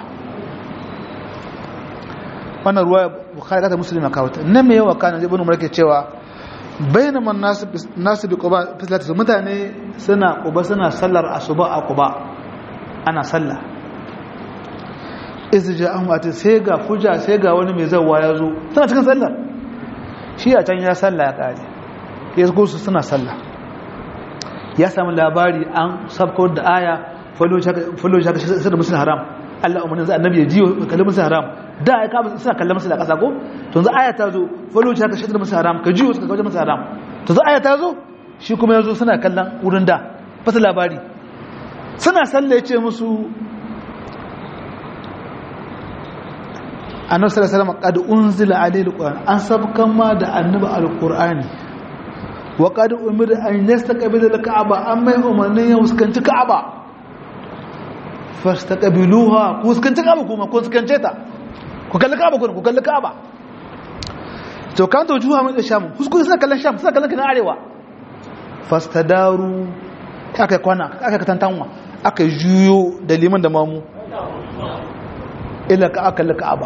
A: wannan ruwa bukhari ta muslima kawata nan me yawa kana ibn umar ke cewa bainaman nasu nasu bi quba fislatu mutane suna quba suna sallar asuba a quba ana sallah iz ja'ahum ati sai ga fuja sai ga wani mai zawa ya zo suna cikin sallar shi a can ya sallah ya kare ya zo su suna sallah ya samu labari an sabko da aya falo shaka sai da musul haram Allah umarnin za annabi ya jiyo kallon musul haram da ya kama suna kallon musul a ƙasa ko to yanzu aya ta zo falo shaka sai da musul haram ka jiyo suka kawo musul haram to yanzu aya ta zo shi kuma ya zo suna kallon wurin da fasa labari suna sallah ya ce musu annabi sallallahu alaihi wasallam qad unzila alayhi alquran an sabkan ma da annabi alqurani wa qad umira an yastaqbila alka'aba amma umarnin ya fuskanci ka'aba fastaqbiluha ku fuskanci ka'aba kuma ku fuskance ta ku kalli ka'aba ku kalli ka'aba to kan to juha mun sham kuskure suna kallon sham suna kallon kana arewa fastadaru aka kwana aka tantanwa aka juyo da liman da mamu ila ka aka ka'aba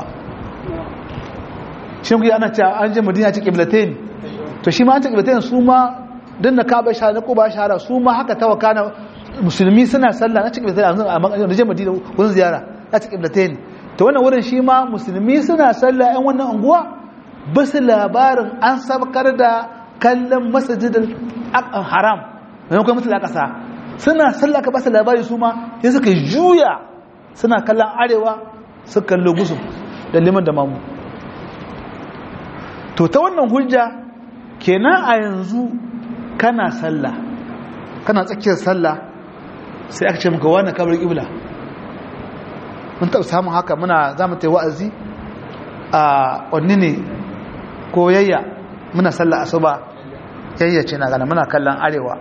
A: shi kuma ana cewa an je madina ce qiblatain to shi ma an ce qiblatain su ma dan na kaba sha na kuba shahara su ma haka tawakana musulmi suna sallah na ce qiblatain a je madina wurin ziyara na ce qiblatain to wannan wurin shi ma musulmi suna sallah yan wannan unguwa basu labarin an sabkar da kallon masjidil haram maimakon mutu da ƙasa suna sallah ka basa labari su ma sai suka juya suna kallon arewa suka kallo gusu da liman da mamu to ta wannan hujja kenan a yanzu kana sallah kana tsakiyar sallah sai aka ce maka wani kabar ƙibla mun taɓa samun haka muna za mu ta wa'azi a ƙwanni ne ko yayya muna sallah asuba yayya ce na gana muna kallon arewa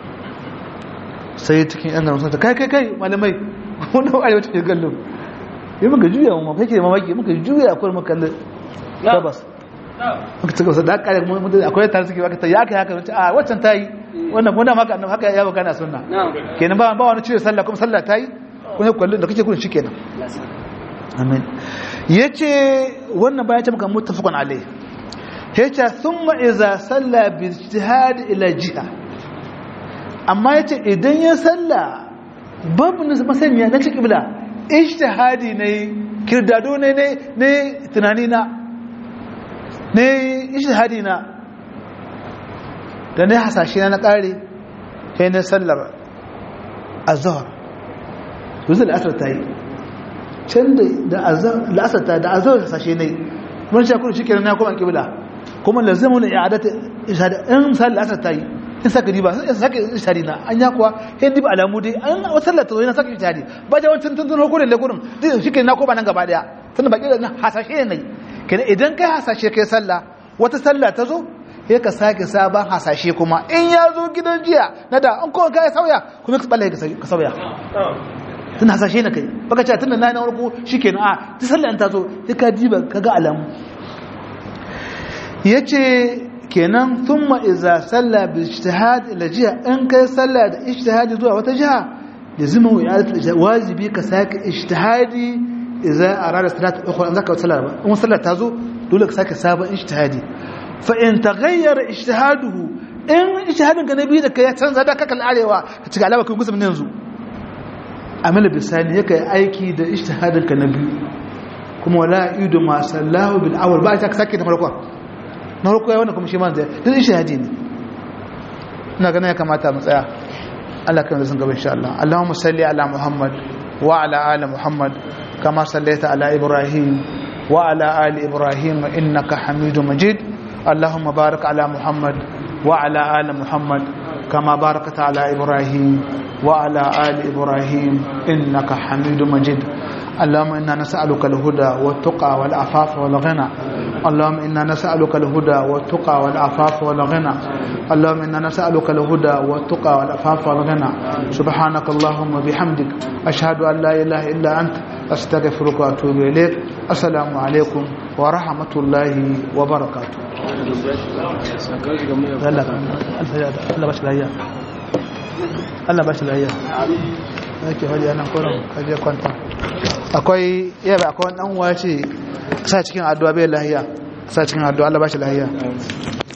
A: sai cikin yan garin sun ta kai kai kai malamai wani arewa ta gallo yi muka juya mu kake mamaki muka juya akwai muka kalli gabas muka ci gaba da kare akwai tare suke baka ta ya kai haka a waccan ta yi wannan kuma maka annabi haka ya baka na sunna kenan ba ba wani cire sallah kuma sallah ta yi kuma kullu da kake kullun shikenan amin yace wannan bayan ta maka muttafaqun alai yace thumma idza salla bi ijtihad ila jiha amma yace idan ya salla babu masaniya na ci kibla ijtihadi ne kirdado ne ne ne tunani na ne ijtihadi na da ne hasashe na kare sai ne sallar azhar yanzu al'asar ta yi can da al'asar ta da azhar hasashe ne mun sha kudu shikenan na kuma kibla kuma lazimu ne i'adatu ishhad in misali al'asar ta yi in saka riba in saka ishari na an ya kuwa sai diba alamu dai an sallar ta zo yana saka ishari ba ja wancan tun tun hukurin da kurin shikenan na koma nan gaba daya tunda baki da hasashe ne kenan idan kai hasashe kai sallah wata sallah ta zo sai ka sake sabon hasashe kuma in ya zo gidan jiya na da an kowa ka sauya kuma ka balle ka sauya tun hasashe na kai baka ce tun da na yi na warko shi ke na a ta sallah ta zo sai ka diba ka ga alamu ya ce kenan sun ma'iza sallah bi ijtihad ila jiha in kai sallah da ijtihadi zuwa wata jiha da zuma wajibi ka sake ijtihadi idza arada salat ukhra an zaka sallah ba in sallah ta zo dole ka sake sabon ijtihadi fa in taghayyara ijtihaduhu in ijtihadin ka nabi da kai ya canza da kakal arewa ka ci alama kai musulmi yanzu amala bisani yake aiki da ijtihadin ka nabi kuma wala idu ma sallahu bil awwal ba ta sake da farko na farko ya wannan kuma shi man zai duk ijtihadi ne ina ganin ya kamata mu tsaya Allah kan zan gaba insha Allah Allahumma salli ala Muhammad wa ala ali Muhammad kama sallaita ala Ibrahim wa ala ali Ibrahim innaka Hamidum Majid Allahumma barik ala Muhammad wa ala ali Muhammad kama barakta ala Ibrahim wa ala ali Ibrahim innaka Hamidum Majid اللهم إنا نسألك الهدى والتقى والعفاف والغنى اللهم إنا نسألك الهدى والتقى والعفاف والغنى اللهم إنا نسألك الهدى والتقى والعفاف والغنى سبحانك اللهم وبحمدك أشهد أن لا إله إلا أنت أستغفرك وأتوب إليك السلام عليكم ورحمة الله وبركاته الله باش الأيام الله باش الأيام ake hali ana kurin kaje kwanta akwai yaba akwai wani dan uwa ce sa cikin addu'a bai lahiya sa cikin addu'a Allah ba shi lahiya